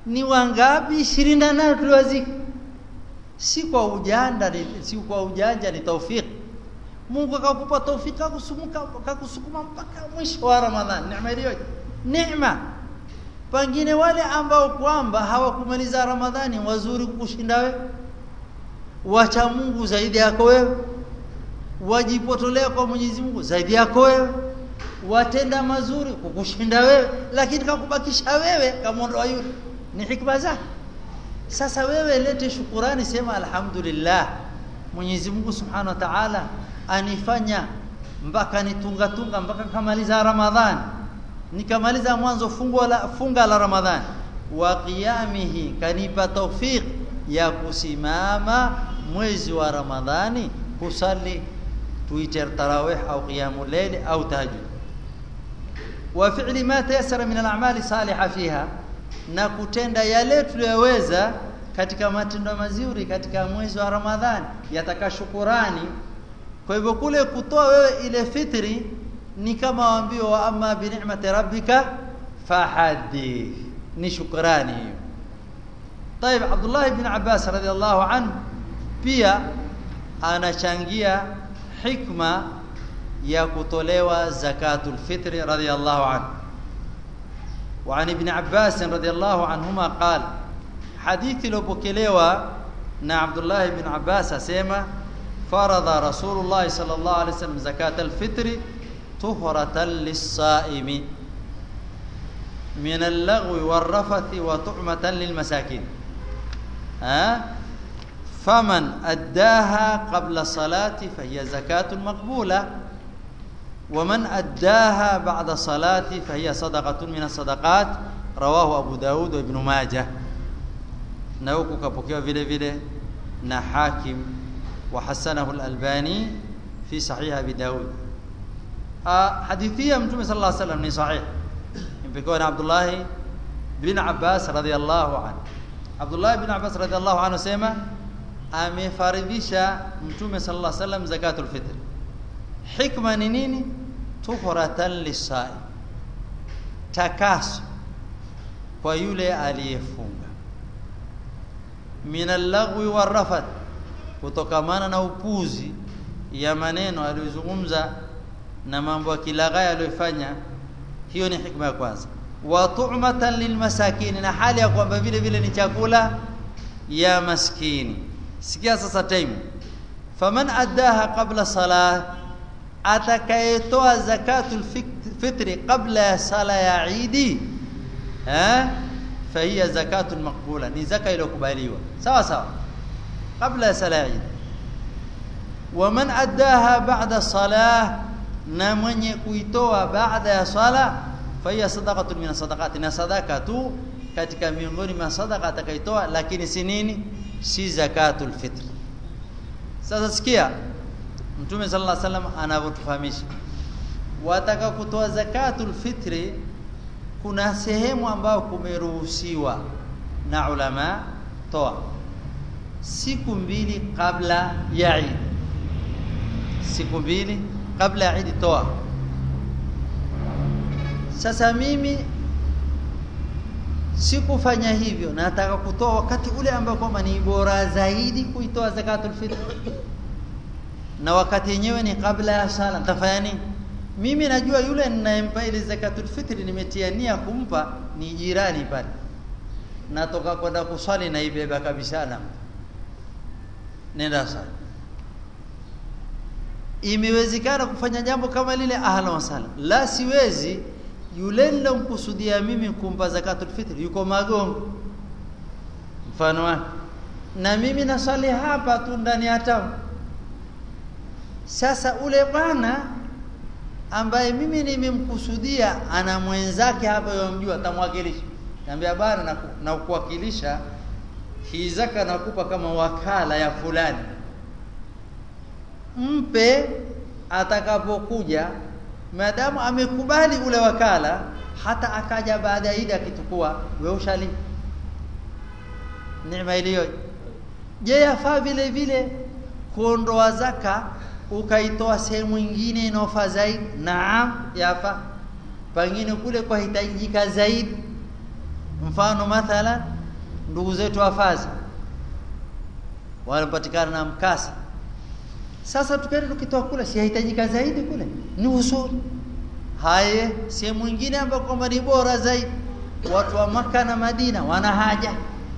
ni wangapi 28 tuliwazika si kwa ujanja si kwa ujanja ni taufiki Mungu akakupa taufiki akakusumuka akakusukuma mpaka mwisho wa Ramadhani neema iliyoje neema pengine wale ambao kwamba hawakumaliza Ramadhani wazuri kukushinda wewe wacha Mungu zaidi yako wewe wajipotolea kwa Mwenyezi Mungu zaidi yako wewe watenda mazuri kukushinda wewe lakini kakubakisha wewe kama yule ni hikma zake sasa wewe lete shukurani sema alhamdulillah Mwenyezi Mungu Subhanahu wa Ta'ala anifanya mpaka nitunga tunga mpaka kamaliza Ramadhani nikamaliza mwanzo fungo la funga la Ramadhani wa qiyamihi kanipa tawfik ya kusimama mwezi wa Ramadhani kusali tuite tarawih au qiyamul layl au tahajjud wa fi'li ma tayassara min al-a'mali salihah fiha na kutenda yale tuliyoweza katika matendo mazuri katika mwezi wa Ramadhani yataka shukurani kwa hivyo kule kutoa wewe ile fitri ni kama waambio wa amma bi ni'mati rabbika fahadith ni shukrani hiyo طيب عبد الله بن عباس رضي الله عنه pia anachangia hikma ya kutolewa zakatul fitri radiyallahu anhu وعن ابن عباس رضي الله عنهما قال حديث لوبكلوا نا عبد الله بن عباس اسما فرض رسول الله صلى الله عليه وسلم زكاة الفطر طهرة للصائم من اللغو والرفث وطعمة للمساكين ها فمن أداها قبل الصلاة فهي زكاة مقبولة ومن أداها بعد الصلاة فهي صدقة من الصدقات رواه أبو داود وابن ماجه نوكو كبوكيو فيلي فيلي نا حاكم وحسنه الألباني في صحيح أبي داود آه حديثية متوم صلى الله عليه وسلم صحيح يقول عبد الله بن عباس رضي الله عنه عبد الله بن عباس رضي الله عنه سيما amefaridhisha mtume sallallahu alaihi wasallam zakatul fitr hikma ni nini tuhratan lisai takaso kwa yule aliyefunga min al-lagwi warafath kutokamana na upuzi ya maneno aliyozungumza na mambo ya kilaghaya aliyofanya hiyo ni hikma ya kwanza wa tu'matan lilmasakin na hali ya kwamba vile vile ni chakula ya maskini sikia sasa time faman addaha qabla salah atakayetoa zakatul fitri qabla ya sala ya idi eh fahiya zakatul maqbula ni zaka iliyokubaliwa sawa sawa qabla ya sala ya idi waman addaha ba'da salah na mwenye kuitoa baada ya sala fahiya sadaqatun min sadaqati na sadaka tu katika miongoni mwa sadaka atakaitoa lakini si nini si zakatul fitr sasa sikia mtume sallallahu alaihi wasallam anavyotufahamisha wataka kutoa zakatul fitri kuna sehemu ambayo kumeruhusiwa na ulama toa siku mbili kabla ya Eid siku mbili kabla ya Eid toa sasa mimi sikufanya hivyo nataka kutoa wakati ule ambao kwamba ni bora zaidi kuitoa zakatul fitr na wakati yenyewe ni kabla ya sala nitafanya nini mimi najua yule ninayempa ile zakatul fitr nimetia nia kumpa ni jirani pale natoka kwenda kuswali na ibeba kabisa na nenda sala imewezekana kufanya jambo kama lile ahla wasala la siwezi yule nilomkusudia mimi kumpa zakatul fitr yuko magongo mfano wake na mimi nasali hapa tu ndani ya town sasa ule bwana ambaye mimi nimemkusudia ana mwenzake hapa yomjua atamwakilisha niambia bwana na kuwakilisha hii zaka nakupa kama wakala ya fulani mpe atakapokuja maadamu amekubali ule wakala hata akaja baada ya Idi akitukua wewe ushali neema iliyo je yafaa vile vile kuondoa zaka ukaitoa sehemu nyingine inofaa zaidi naam yafaa pengine kule kwa hitajika zaidi mfano mathala ndugu zetu wafazi wanapatikana na mkasa sasa tukaenda tukitoa kule sihitajika zaidi kule ni usuli haye sehemu nyingine ambayo kwamba ni bora zaidi watu wa maka na Madina wana haja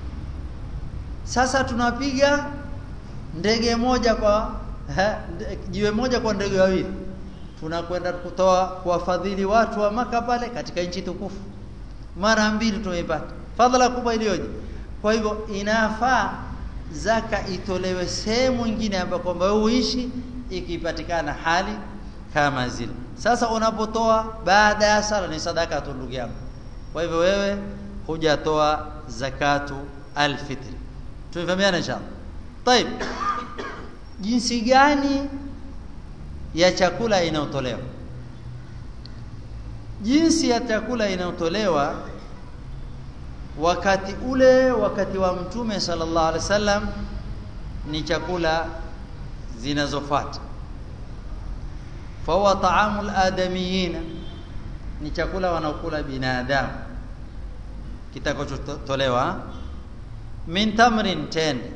sasa tunapiga ndege moja kwa jiwe moja kwa ndege wawili tunakwenda kutoa kuwafadhili watu wa maka pale katika nchi tukufu mara mbili tumeipata fadhila kubwa iliyoje kwa hivyo inafaa zaka itolewe sehemu nyingine ambapo kwamba uishi ikipatikana hali kama zile sasa unapotoa baada ya sala ni sadaka tu ndugu yangu kwa hivyo wewe hujatoa zakatu alfitri tumefahamiana inshallah طيب jinsi gani ya chakula inayotolewa jinsi ya chakula inayotolewa wakati ule wakati wa mtume sallallahu alaihi wasallam ni chakula zinazofuata fahuwa taamul adamiyina ni chakula wanaokula binadamu kitakachotolewa min tamrin tende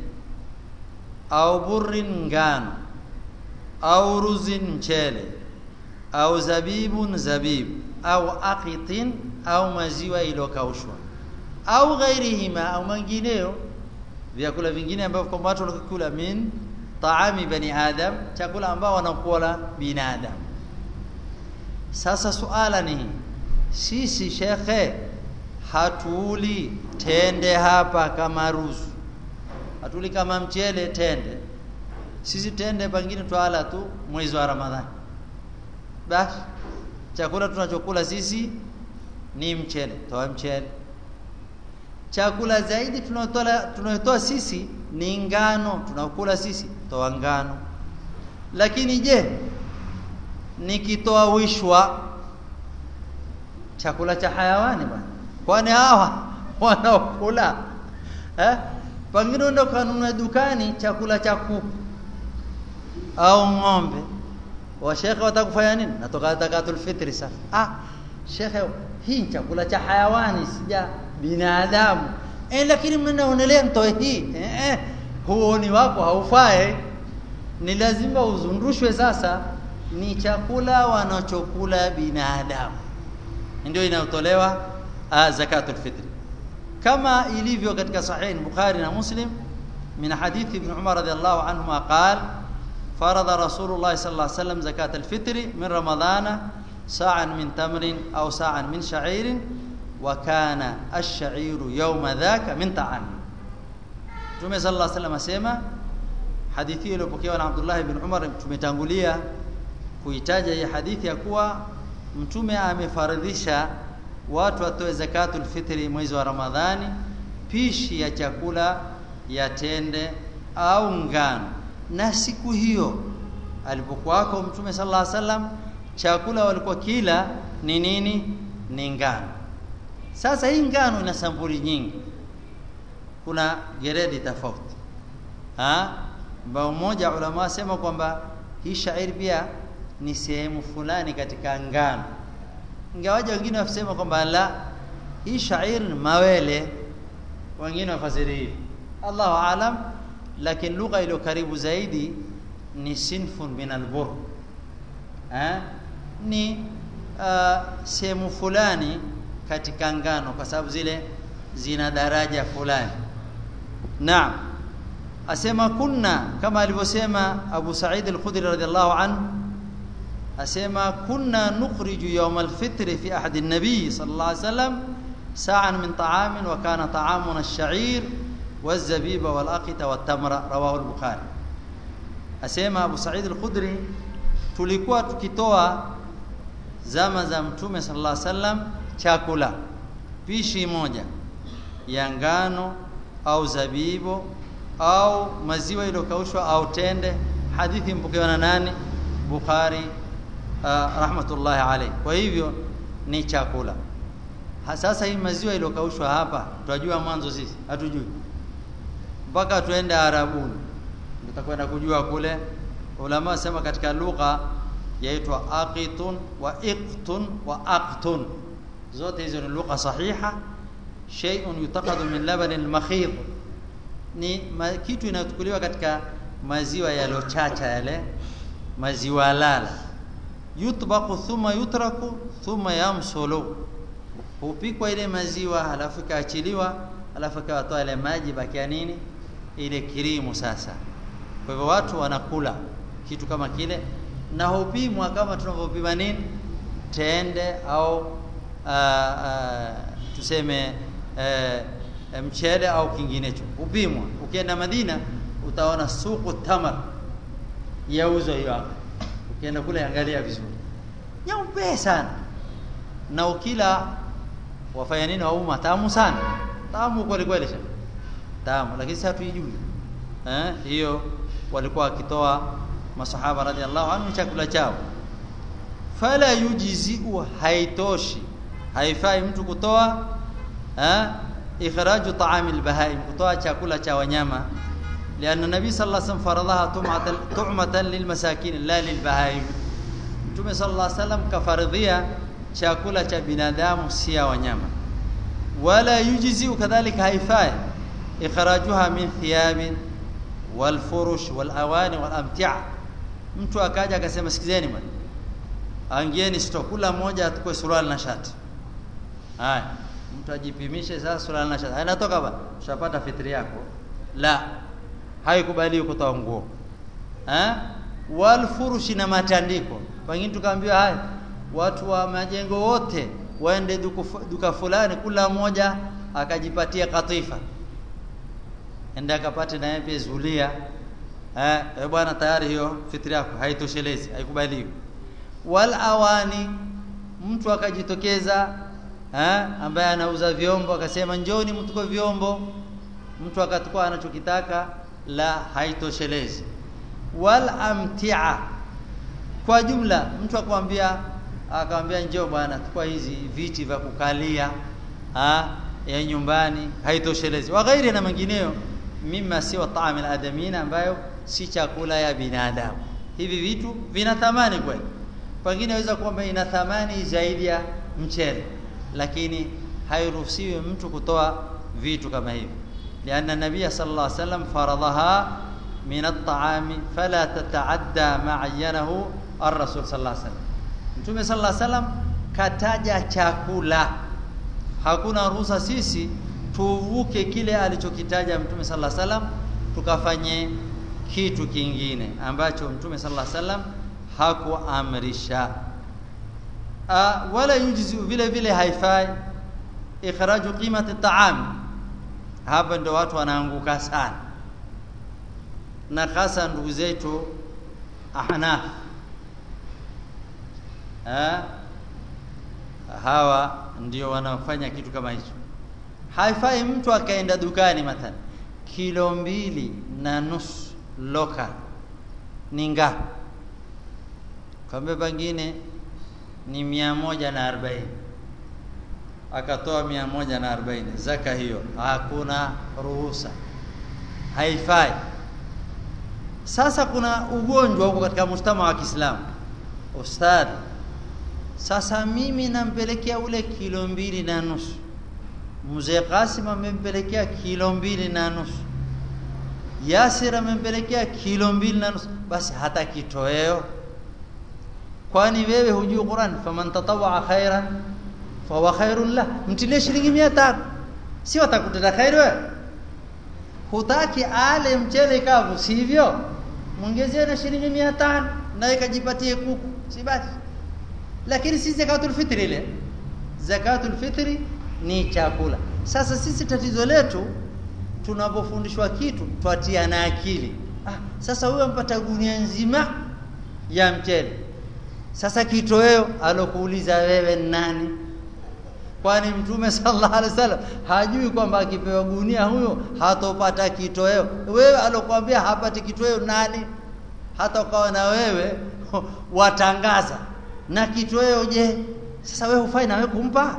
au burrin ngano au ruzin mchele au zabibun zabibu au aqitin au maziwa iliyokaushwa au ghairihima au mengineyo vyakula vingine ambavyo kwamba watu wanakula min taami bani adam chakula ambao wanakula binadamu sasa suala ni sisi shekhe hatuli tende hapa kama ruzu hatuli kama mchele tende sisi tende pengine twala tu mwezi wa ramadhani basi chakula tunachokula sisi ni mchele toa mchele chakula zaidi tunayotoa tunayotoa sisi ni ngano tunakula sisi toa ngano lakini je nikitoa wishwa chakula cha hayawani bwana kwani hawa wanaokula eh pengine ndo kanunua dukani chakula cha kuku au ng'ombe wa shekhe watakufanya nini natoka zakatul fitri sasa ah shekhe hii chakula cha hayawani sija binadamu eh lakini mimi naonelea mtoe hii eh, eh huo ni wako haufai ni lazima uzundushwe sasa ni chakula wanachokula binadamu ndio inayotolewa zakatul fitri kama ilivyo katika sahih bukhari na muslim min hadithi ibn umar radhiyallahu anhuma qala فرض رسول الله صلى الله عليه وسلم زكاة الفطر من رمضان ساعا من تمر أو ساعا من شعير وكان الشعير يوم ذاك من طعام Mtume صلى الله عليه وسلم asema hadithi hiyo iliyopokewa na Abdullah ibn Umar tumetangulia kuitaja hii hadithi ya kuwa mtume amefaradhisha watu watoe zakatul fitri mwezi wa Ramadhani pishi ya chakula ya tende au ngano na siku hiyo alipokuwako mtume sallallahu alaihi wasallam chakula walikuwa kila ni nini ni ngano sasa hii ngano ina sampuli nyingi kuna geredi tofauti ah ambao mmoja ulama wasema kwamba hii shairi pia ni sehemu fulani katika ngano ingawaje wengine wasema kwamba la hii shairi ni mawele wengine wafasiri hivi Allahu aalam lakini lugha iliyo karibu zaidi ni sinfun min albur eh ni uh, sehemu fulani katika ngano kwa sababu zile zina daraja fulani naam asema kunna kama alivyosema Abu Sa'id al-Khudri radhiyallahu anhu asema kunna nukhriju yawm al-fitr fi ahd an-nabi sallallahu alayhi wasallam sa'an min ta'amin wa kana ta'amuna ash-sha'ir والزبيب والأقط والتمر رواه البخاري asema Abu Sa'id al-Khudri tulikuwa tukitoa zama za mtume sallallahu alaihi wasallam chakula pishi moja ya ngano au zabibu au maziwa iliyokaushwa au tende hadithi mpokewa na nani Bukhari uh, rahmatullahi alayhi kwa hivyo ni chakula sasa hii maziwa iliyokaushwa hapa tunajua mwanzo sisi hatujui mpaka tuende Arabuni tutakwenda kujua kule ulama sema katika lugha yaitwa aqitun wa iqtun wa aqtun zote hizo ni lugha sahiha shay'un yutaqadu min labani al-makhid ni ma, kitu inayochukuliwa katika maziwa yalochacha yale maziwa lala yutbaqu thumma yutraku thumma yamsulu hupikwa ile maziwa halafu ikaachiliwa halafu ikawatoa ile maji bakia nini ile kirimu sasa kwa hivyo watu wanakula kitu kama kile na hupimwa kama tunavyopima nini tende au aa, aa, tuseme e, mchele au kinginecho upimwa ukienda Madina utaona suku tamar yauzwa hiyo hapa ukienda kule angalia vizuri nyeupe sana na ukila wafanya nini wauma tamu sana tamu kweli kweli tamu lakini sasa tuijui eh hiyo walikuwa wakitoa masahaba radhiallahu anhu chakula chao fala yujziu haitoshi haifai mtu kutoa eh ikhraju ta'amil bahaim kutoa chakula cha wanyama لأن النبي صلى الله عليه وسلم فرضها طعمة طعمة للمساكين لا للبهائم Mtume صلى الله عليه وسلم kafaridhia chakula cha binadamu si ya wanyama wala yujzi kadhalika haifai ikhrajuha min thiyabin wal furush wal awani wal amtia mtu akaja akasema sikizeni bwana angieni sitokula moja atukue suruali na shati haya mtu ajipimishe sasa suruali na shati inatoka ba ushapata fitri yako la haikubaliwi kutoa nguo eh wal furushi na matandiko pengine tukaambiwa haya watu wa majengo wote waende duka, duka fulani kula moja akajipatia katifa enda akapate na yeye zulia eh e bwana tayari hiyo fitri yako haitoshelezi haikubaliwi wal awani mtu akajitokeza eh ambaye anauza vyombo akasema njoni mtuko vyombo mtu akatukua anachokitaka la haitoshelezi wal amtia kwa jumla mtu akwambia akamwambia njoo bwana tukua hizi viti vya kukalia ha, ya nyumbani haitoshelezi wa ghairi na mengineyo mima si wa taamil adamina ambayo si chakula ya binadamu hivi vitu vina thamani kweli pengine waweza kwamba ina thamani zaidi ya mchele lakini hairuhusiwi mtu kutoa vitu kama hivi لأن النبي صلى الله عليه وسلم فرضها من الطعام فلا تتعدى ما عينه الرسول صلى الله عليه وسلم Mtume صلى الله عليه وسلم kataja chakula hakuna ruhusa sisi tuvuke kile alichokitaja Mtume صلى الله عليه وسلم tukafanye kitu kingine ambacho Mtume صلى الله عليه وسلم hakuamrisha wala yujzi vile vile haifai ikhraju qimati ta'am hapa ndo watu wanaanguka sana na hasa ndugu zetu ahnaf ha? hawa ndio wanafanya kitu kama hicho haifai mtu akaenda dukani mathalan kilo mbili na nusu local ni ngapi kambe pengine ni mia moja na arobaini akatoa mia moja na arobaini zaka hiyo hakuna ruhusa haifai sasa kuna ugonjwa huko katika mujtama wa Kiislamu ustadhi sasa mimi nampelekea ule kilo mbili na nusu mzee Qasim amempelekea kilo mbili na nusu Yasir amempelekea kilo mbili na nusu basi hata kitoweo kwani wewe hujui Qur'an faman tatawwa khairan fahuwa khairun lah mtilie shilingi 500 si watakutenda khairi wewe hutaki ale mchele kavu sivyo muongezie na shilingi 500 na ikajipatie kuku si basi lakini si zakatul fitri ile zakatul fitri ni chakula sasa sisi tatizo letu tunapofundishwa kitu twatia na akili ah, sasa huyo mpata gunia nzima ya mchele sasa kitoweo alokuuliza wewe nani kwani mtume sallallahu alaihi wasallam hajui kwamba akipewa gunia huyo hatopata kitoweo wewe alokuambia hapati kitoweo nani hata ukawa na wewe watangaza na kitoweo je sasa wewe hufai na wewe kumpa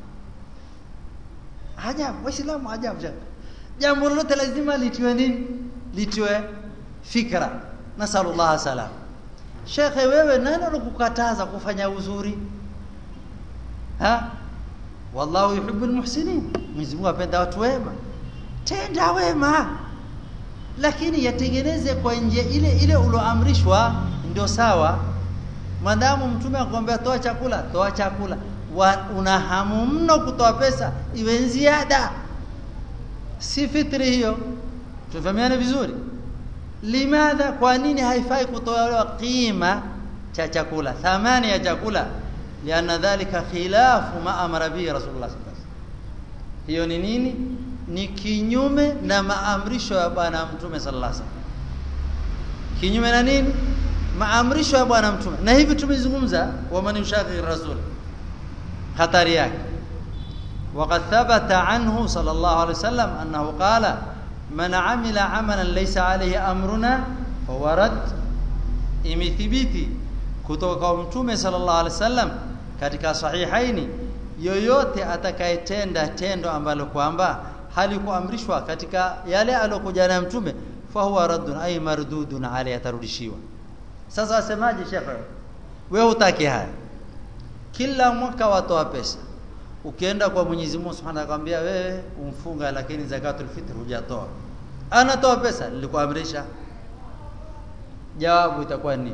ajabu waislamu ajabu jambo lolote lazima litiwe nini litiwe fikra nasallallahu salam shekhe wewe nani alikukataza kufanya uzuri ha wallahu yuhibbul muhsinin Mwenyezi Mungu apenda watu wema tenda wema lakini yatengeneze kwa nje ile ile uloamrishwa ndio sawa madamu mtume akwambia toa chakula toa chakula Wa, una hamu mno kutoa pesa iwe ziada si fitri hiyo tufahamiane vizuri limadha kwa nini haifai kutolewa qima cha chakula thamani ya chakula lianna dhalika khilafu ma amara bihi rasulullah sallallahu alaihi wasallam hiyo ni nini ni kinyume na maamrisho ya bwana mtume sallallahu alaihi wasallam kinyume na nini maamrisho ya bwana mtume na hivi tumezungumza wa man yushaqi rasul hatari yake وقد ثبت عنه صلى الله عليه وسلم انه قال من عمل عملا ليس عليه امرنا فهو رد imethibiti kutoka kwa mtume sallallahu alaihi wasallam katika sahihaini yoyote atakayetenda tendo ambalo kwamba halikuamrishwa katika yale aliyokuja na mtume fahuwa raddun ay mardudun alayhi atarudishiwa sasa wasemaje shekhe wewe hutaki haya kila mwaka watoa pesa ukienda kwa Mwenyezi Mungu Subhanahu akwambia wewe umfunga lakini zakatul fitr hujatoa anatoa pesa nilikuamrisha jawabu itakuwa nini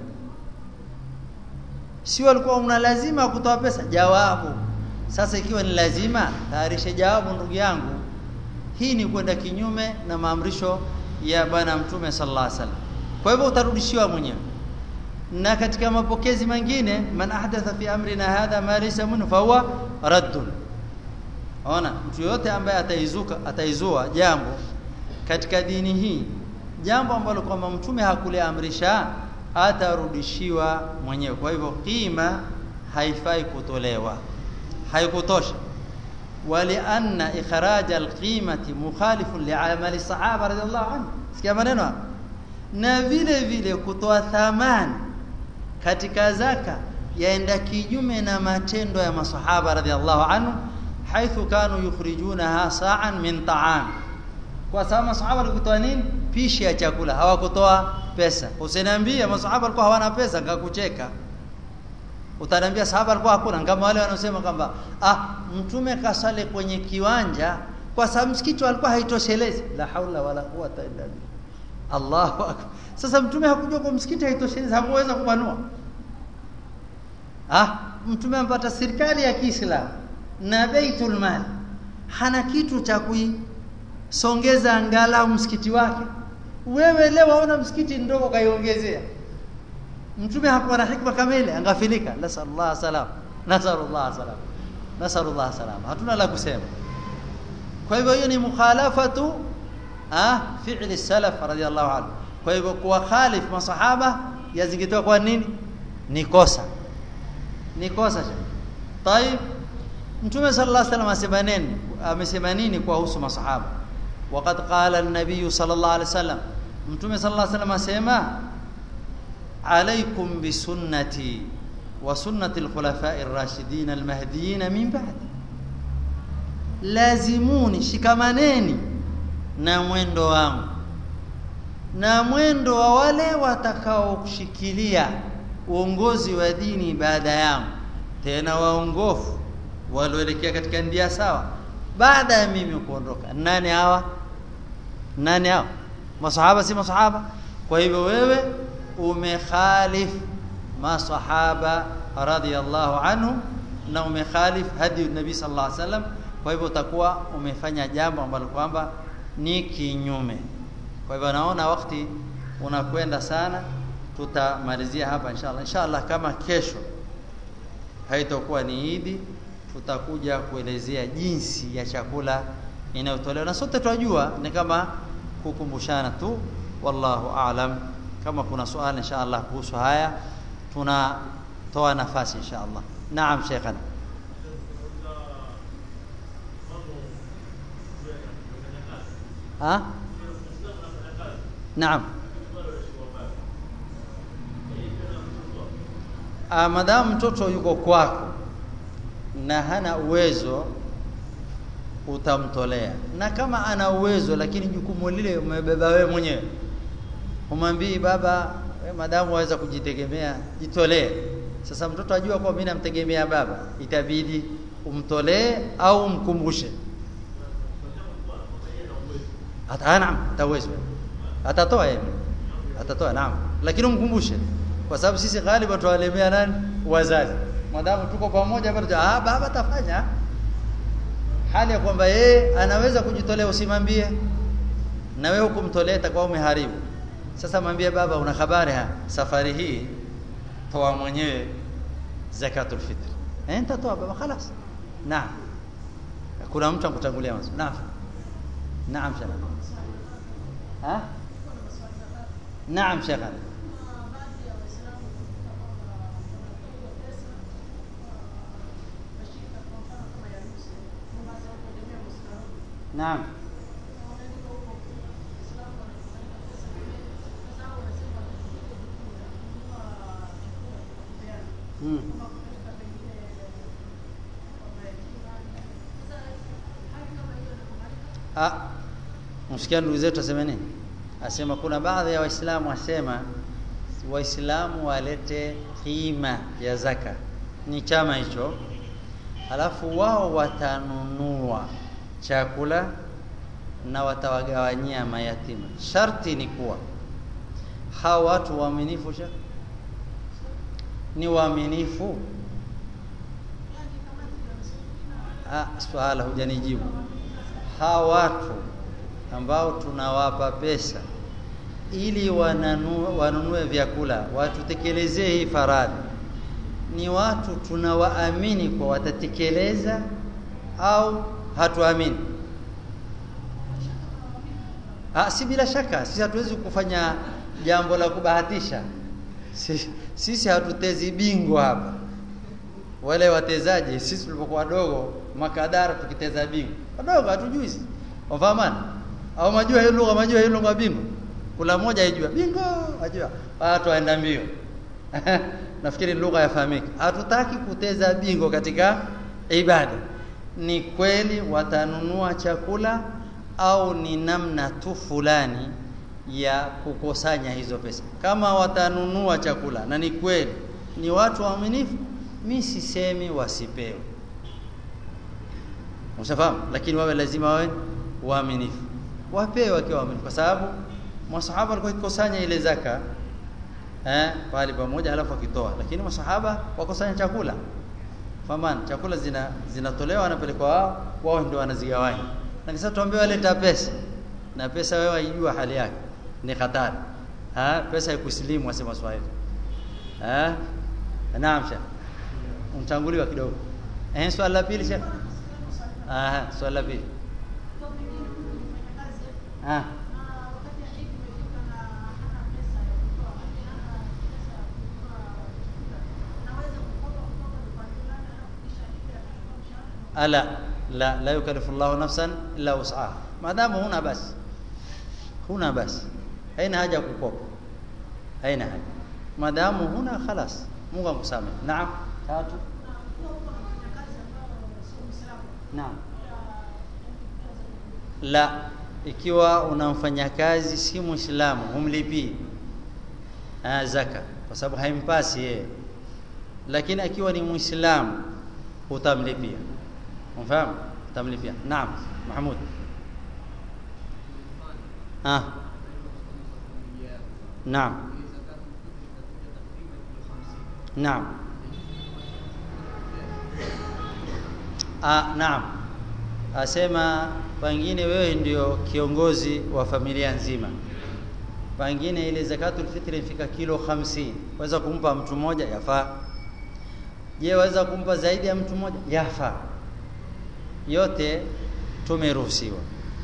si walikuwa una lazima kutoa pesa jawabu sasa ikiwa ni lazima tayarishe jawabu ndugu yangu hii ni kwenda kinyume na maamrisho ya bwana mtume sallallahu alaihi wasallam kwa hivyo utarudishiwa mwenyewe na katika mapokezi mengine man ahdatha fi amrina hadha ma laysa minhu fa huwa raddun ona mtu yote ambaye ataizuka ataizua jambo katika dini hii jambo ambalo kwamba mtume hakuliamrisha atarudishiwa mwenyewe kwa hivyo qima haifai kutolewa haikutosha ولأن إخراج القيمة مخالف لعمل الصحابة رضي الله عنهم sikia maneno hapa na vile vile kutoa thamani katika zaka yaenda kinyume na matendo ya masahaba radhiallahu anhu haithu kanu yukhrijunaha sa'an min ta'am kwa sababu masahaba walikutoa nini pishi ya chakula hawakutoa pesa usiniambie masahaba walikuwa hawana pesa ngakucheka utaniambia sahaba alikuwa hakuna kama wale wanaosema kwamba ah mtume kasale kwenye kiwanja kwa sababu msikiti alikuwa haitoshelezi la haula wala quwata illa billah Allahu akbar sasa mtume hakujua kwa msikiti haitoshelezi hakuweza kubanua ah mtume ampata serikali ya Kiislamu na Baitul Mal hana kitu cha kuisongeza angalau msikiti wake wewe leo waona msikiti ndogo kaiongezea mtume hakuwa na hikma kamili angafilika nasallallahu salam nasallallahu salam nasallallahu salam hatuna la kusema kwa hivyo hiyo ni mukhalafatu ah fi'li salaf radiyallahu anhu kwa hivyo kuwa khalif masahaba yazingitiwa kwa nini ni kosa ni kosa طيب mtume sallallahu alaihi wasallam asema nini amesema nini kuhusu masahaba وقد قال النبي صلى الله عليه وسلم mtume sallallahu alaihi wasallam asema عليكم بسنتي وسنة الخلفاء الراشدين المهديين من بعد لازموني shikamaneni na mwendo wangu na mwendo wa wale watakaoshikilia uongozi wa dini baada yangu tena waongofu walioelekea katika ndia sawa baada ya mimi kuondoka nani hawa nani hawa masahaba si masahaba kwa hivyo wewe umekhalif masahaba radhiyallahu anhu na umekhalif hadi nabii sallallahu alaihi wasallam kwa hivyo utakuwa umefanya jambo ambalo kwamba ni kinyume kwa hivyo naona wakati unakwenda sana tutamalizia hapa inshallah inshallah kama kesho haitakuwa ni idi tutakuja kuelezea jinsi ya chakula inayotolewa na sote tunajua ni kama kukumbushana tu wallahu aalam kama kuna swali inshallah kuhusu haya tunatoa nafasi inshallah naam sheikhana ha naam ah madamu mtoto yuko kwako na hana uwezo utamtolea na kama ana uwezo lakini jukumu lile umebeba wewe mwenyewe umwambii baba we madamu waweza kujitegemea jitolee sasa mtoto ajua kwa mimi namtegemea baba itabidi umtolee au umkumbushe hata naam ataweza atatoa yeye atatoa naam lakini umkumbushe kwa sababu sisi ghaliba tuwalemea nani wazazi madamu tuko pamoja bado ah baba tafanya hali ya kwamba yeye anaweza kujitolea usimwambie na wewe hukumtolea itakuwa umeharibu sasa mwambie baba una habari ha safari hii toa mwenyewe zakatul fitr eh nitatoa baba خلاص naam kuna mtu akutangulia mwanzo naam naam shaka ha naam shaka naam Hmm. Ah, msikia ndugu zetu asema nini? Asema kuna baadhi ya Waislamu wasema Waislamu walete kima ya zaka, ni chama hicho, alafu wao watanunua chakula na watawagawanyia mayatima. Sharti ni kuwa hao watu waaminifu sha ni waaminifu? Ah, swala hujanijibu. Hawa watu ambao tunawapa pesa ili wananue, wanunue vyakula watutekelezee hii faradhi, ni watu tunawaamini kwa watatekeleza au hatuamini? Ah, si bila shaka, sisi hatuwezi kufanya jambo la kubahatisha. Sisi, sisi hatutezi bingwa hapa. Wale watezaji sisi tulipokuwa wadogo makadara tukiteza bingwa. Wadogo hatujui sisi. Wafahamana? Au majua hiyo lugha, majua hiyo lugha bingwa. Kula moja haijua. Bingwa, ajua. Watu waenda mbio. Nafikiri lugha yafahamika. Hatutaki kuteza bingwa katika ibada. Ni kweli watanunua chakula au ni namna tu fulani ya kukusanya hizo pesa. Kama watanunua chakula na ni kweli ni watu waaminifu, mi sisemi wasipewe, ushafahamu, lakini wawe lazima wawe waaminifu, wapewe wakiwa waaminifu, kwa sababu masahaba walikuwa wakikusanya ile zaka eh, pale pamoja, halafu wakitoa, lakini masahaba wakusanya chakula fahamu, chakula zina zinatolewa, wanapelekwa wao, wao ndio wanazigawanya, na kisha tuambie waleta pesa na pesa, wewe waijua hali yake ni hatari. Ha, pesa ya kusilimu wasema Swahili. Eh? Naam Sheikh. Mtanguliwa kidogo. Eh, swali la pili Sheikh. Ah, swali la pili. Ah. Ala la la yukallifu Allahu nafsan illa wus'aha. Maadamu huna basi. Huna basi. haina haja kukopa, haina haja madamu huna khalas, Mungu akusamehe. Naam, tatu. Naam, la ikiwa unamfanya kazi si Muislamu humlipii zaka kwa sababu haimpasi yeye, lakini akiwa ni Muislamu utamlipia. Unafahamu? Utamlipia. Naam, Mahmud. Ah. Naam. Naam. Ah, naam. Asema pengine wewe ndio kiongozi wa familia nzima, pengine ile zakatul fitri ifika kilo hamsini, waweza kumpa mtu mmoja, yafaa. Je, waweza kumpa zaidi ya mtu mmoja? Yafaa. Yote tumeruhusiwa.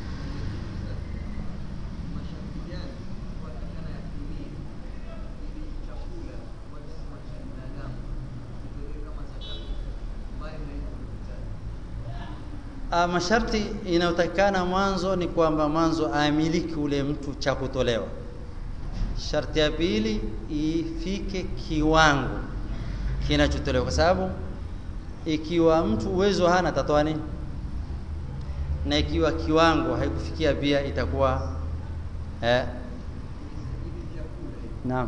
A, masharti inayotakikana mwanzo ni kwamba mwanzo aamiliki ule mtu cha kutolewa. Sharti ya pili ifike kiwango kinachotolewa, kwa sababu ikiwa mtu uwezo hana atatoa nini? Na ikiwa kiwango haikufikia pia itakuwa eh, naam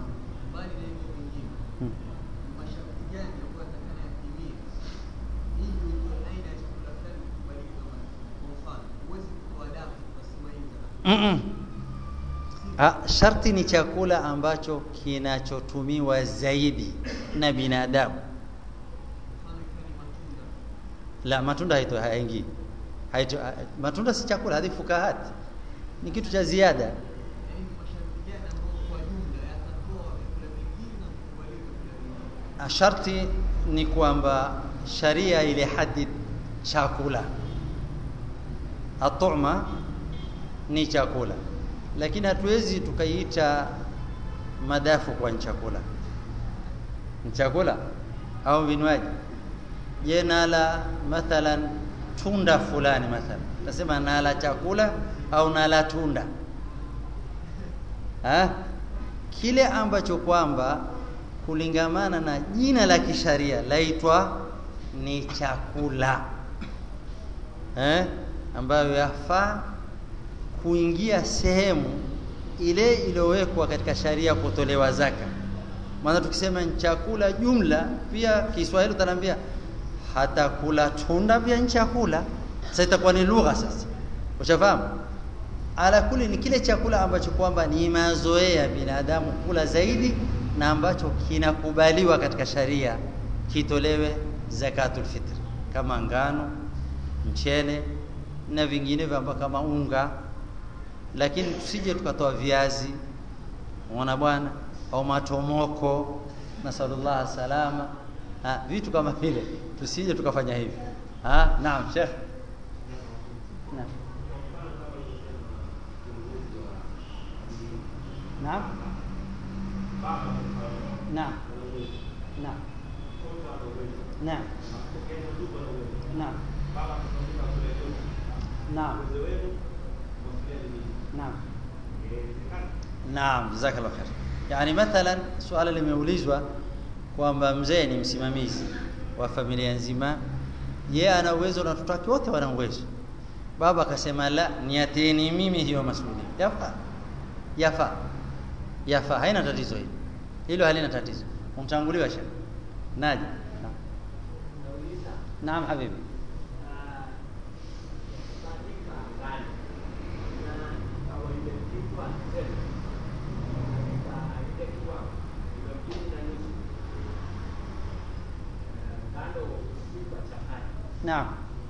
Mm-mm. Ah, sharti ni chakula ambacho kinachotumiwa zaidi na binadamu. La, matunda haito haingii. Haito, ha- matunda si chakula, hadi fukahati ni kitu cha ziada. Ah, Sharti ni kwamba sharia ile hadid chakula. Atuma ni chakula, lakini hatuwezi tukaiita madafu kwa ni chakula. Ni chakula au vinywaji. Je, nala mathalan tunda fulani mathalan, nasema nala chakula au nala tunda ha? Kile ambacho kwamba kulingamana na jina la kisharia laitwa ni chakula eh, ambayo yafaa kuingia sehemu ile iliyowekwa katika sharia kutolewa zaka. Maana tukisema ni chakula jumla, pia Kiswahili utaniambia hata kula tunda pia ni chakula. Sasa itakuwa ni lugha sasa, ushafahamu? Ala kuli ni kile chakula ambacho kwamba ni mazoea binadamu kula zaidi na ambacho kinakubaliwa katika sharia kitolewe zakatul fitr, kama ngano, mchele na vinginevyo ambavyo kama unga, lakini tusije tukatoa viazi, unaona bwana, au matomoko, nasallallahu salama, ha, vitu kama vile, tusije tukafanya hivi. Ha, naam Sheikh. Naam. Naam. Naam. Naam. Naam. Naam. Naam. Naam. Naam, jazakallah khair. Yaani mathalan suala limeulizwa kwamba mzee ni msimamizi wa familia nzima, yeye ana uwezo na watoto wake wote wana uwezo. Baba akasema la, niateni mimi hiyo masuala. Yafaa, yafaa, yafaa, haina tatizo hilo, hilo halina tatizo. Umtanguliwa shekh. Naji. Naam. Naam habibi. Naam.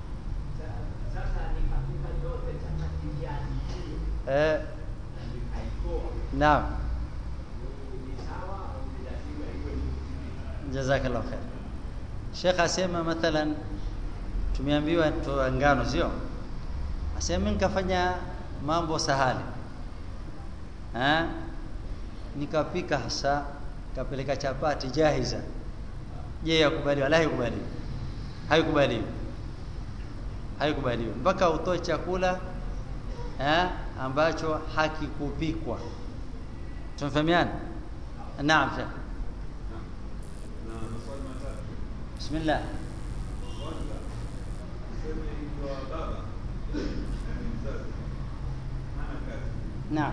Eh, naam. Jazakallah khair. Sheikh asema mathalan tumeambiwa toa ngano sio? Asema mimi nikafanya mambo sahali. Eh? Nikapika hasa kapeleka chapati jahiza. Je, yakubaliwa? La, haikubaliwi. Haikubaliwi. Haikubaliwi. Mpaka utoe chakula eh, ambacho hakikupikwa. Tumefahamiana? Naam, Sheikh. Bismillah. Naam.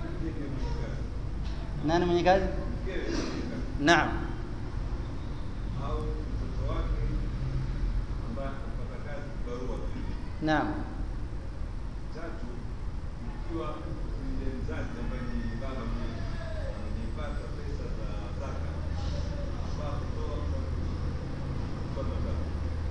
Nani mwenye kazi? Naam. Naam. Tatu, ikiwa yule mzazi ambaye ni baba mwenyewe amepata pesa za zaka afaa kutoa kwa mazao.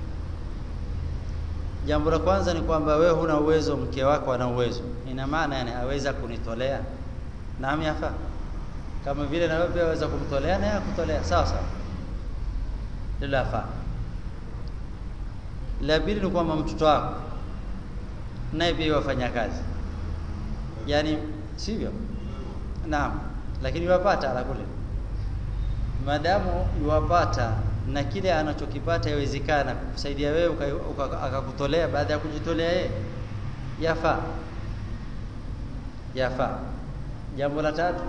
Jambo la kwanza ni kwamba wewe huna uwezo, mke wako ana uwezo. Ina maana yani aweza kunitolea. Naam, yafaa. Kama vile na wewe pia waweza kumtolea na yeye akutolea. Sawa sawa. Hilo lafaa. La pili ni kwamba mtoto wako naye pia wafanya kazi, yaani sivyo? Naam, lakini iwapata ala kule, maadamu iwapata na kile anachokipata yawezekana kusaidia wewe uka- uka- akakutolea baada ya kujitolea yeye, yafaa, yafaa. Jambo la tatu,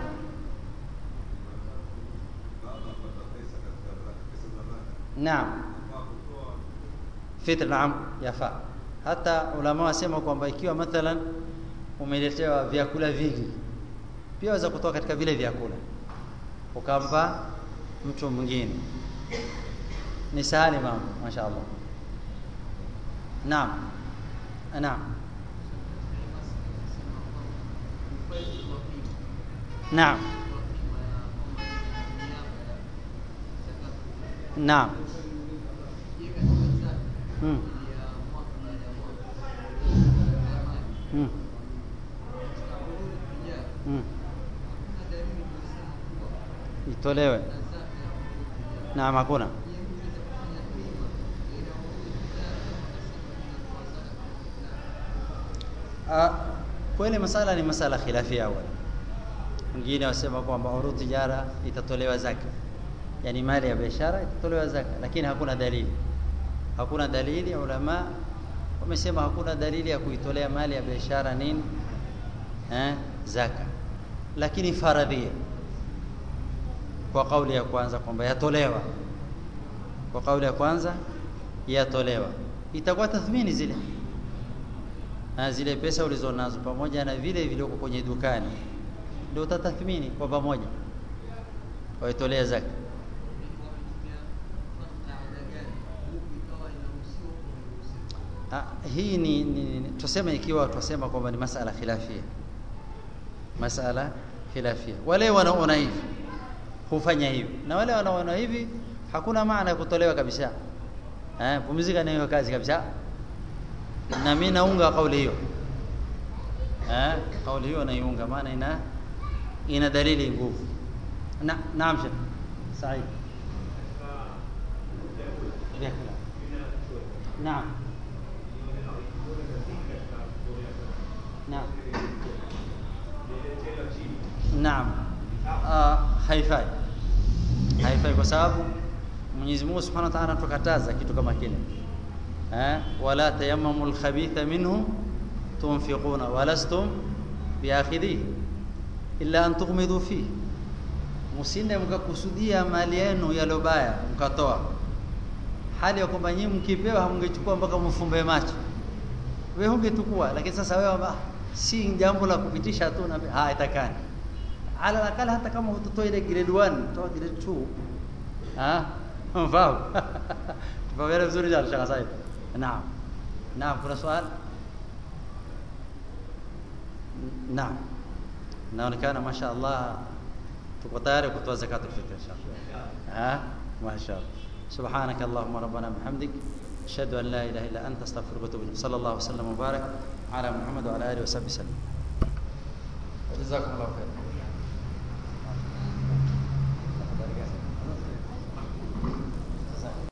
Baba apata pesa katika zaka, pesa za zaka naam, afaa kutoa fitr, naam, yafaa. Hata ulama wasema kwamba ikiwa mathalan umeletewa vyakula vingi, pia waweza kutoa katika vile vyakula ukampa mtu mwingine. Ni sahali mambo, mashaallah. Naam, naam, naam naam hmm. Hmm. Hmm. itolewe naam hakuna Ah, kweli masala ni masala khilafia awali wengine wasema kwamba urudhu tijara itatolewa zaka yani mali ya biashara itatolewa zaka lakini hakuna dalili hakuna dalili ulama wamesema hakuna dalili ya kuitolea mali ya biashara nini eh, zaka lakini faradhia kwa kauli ya kwanza kwamba yatolewa kwa kauli ya kwanza yatolewa itakuwa tathmini zile na zile pesa ulizonazo pamoja na vile vilioko kwenye dukani ndio utatathmini kwa pamoja waitolea zaka Ah, hii ni, ni, ni tuseme ikiwa tusema kwamba ni masala khilafia masala khilafia wale wanaona hivi hufanya hivi na wale wanaona hivi hakuna maana ya kutolewa kabisa eh pumzika na hiyo kazi kabisa na mimi naunga kauli hiyo eh kauli hiyo naiunga maana ina ina dalili nguvu na naam shekh sahihi vyakula naam naam naam uh, haifai haifai kwa sababu Mwenyezi Mungu Subhanahu wa Ta'ala tukataza kitu kama kile eh wala tayammamu alkhabitha minhu tunfiquna walastum biakhidhi illa an tughmidu fi musinde mkakusudia mali yenu yalobaya mkatoa hali ya kwamba nyinyi mkipewa hamngechukua mpaka mfumbe macho wewe ungetukua lakini sasa wewe ah, si jambo la kupitisha tu na ah itakani ala nakala hata kama utotoa ile grade 1 toa grade 2 ah mfahamu tupawewe vizuri jana shaka sahibi naam naam kuna swali naam naonekana mashaallah tuko tayari kutoa zakatul fitr inshallah ah mashaallah سبحانك اللهم ربنا بحمدك أشهد أن لا إله إلا أنت أستغفرك وأتوب إليك صلى الله وسلم وبارك على محمد وعلى آله وصحبه وسلم جزاكم الله خيرا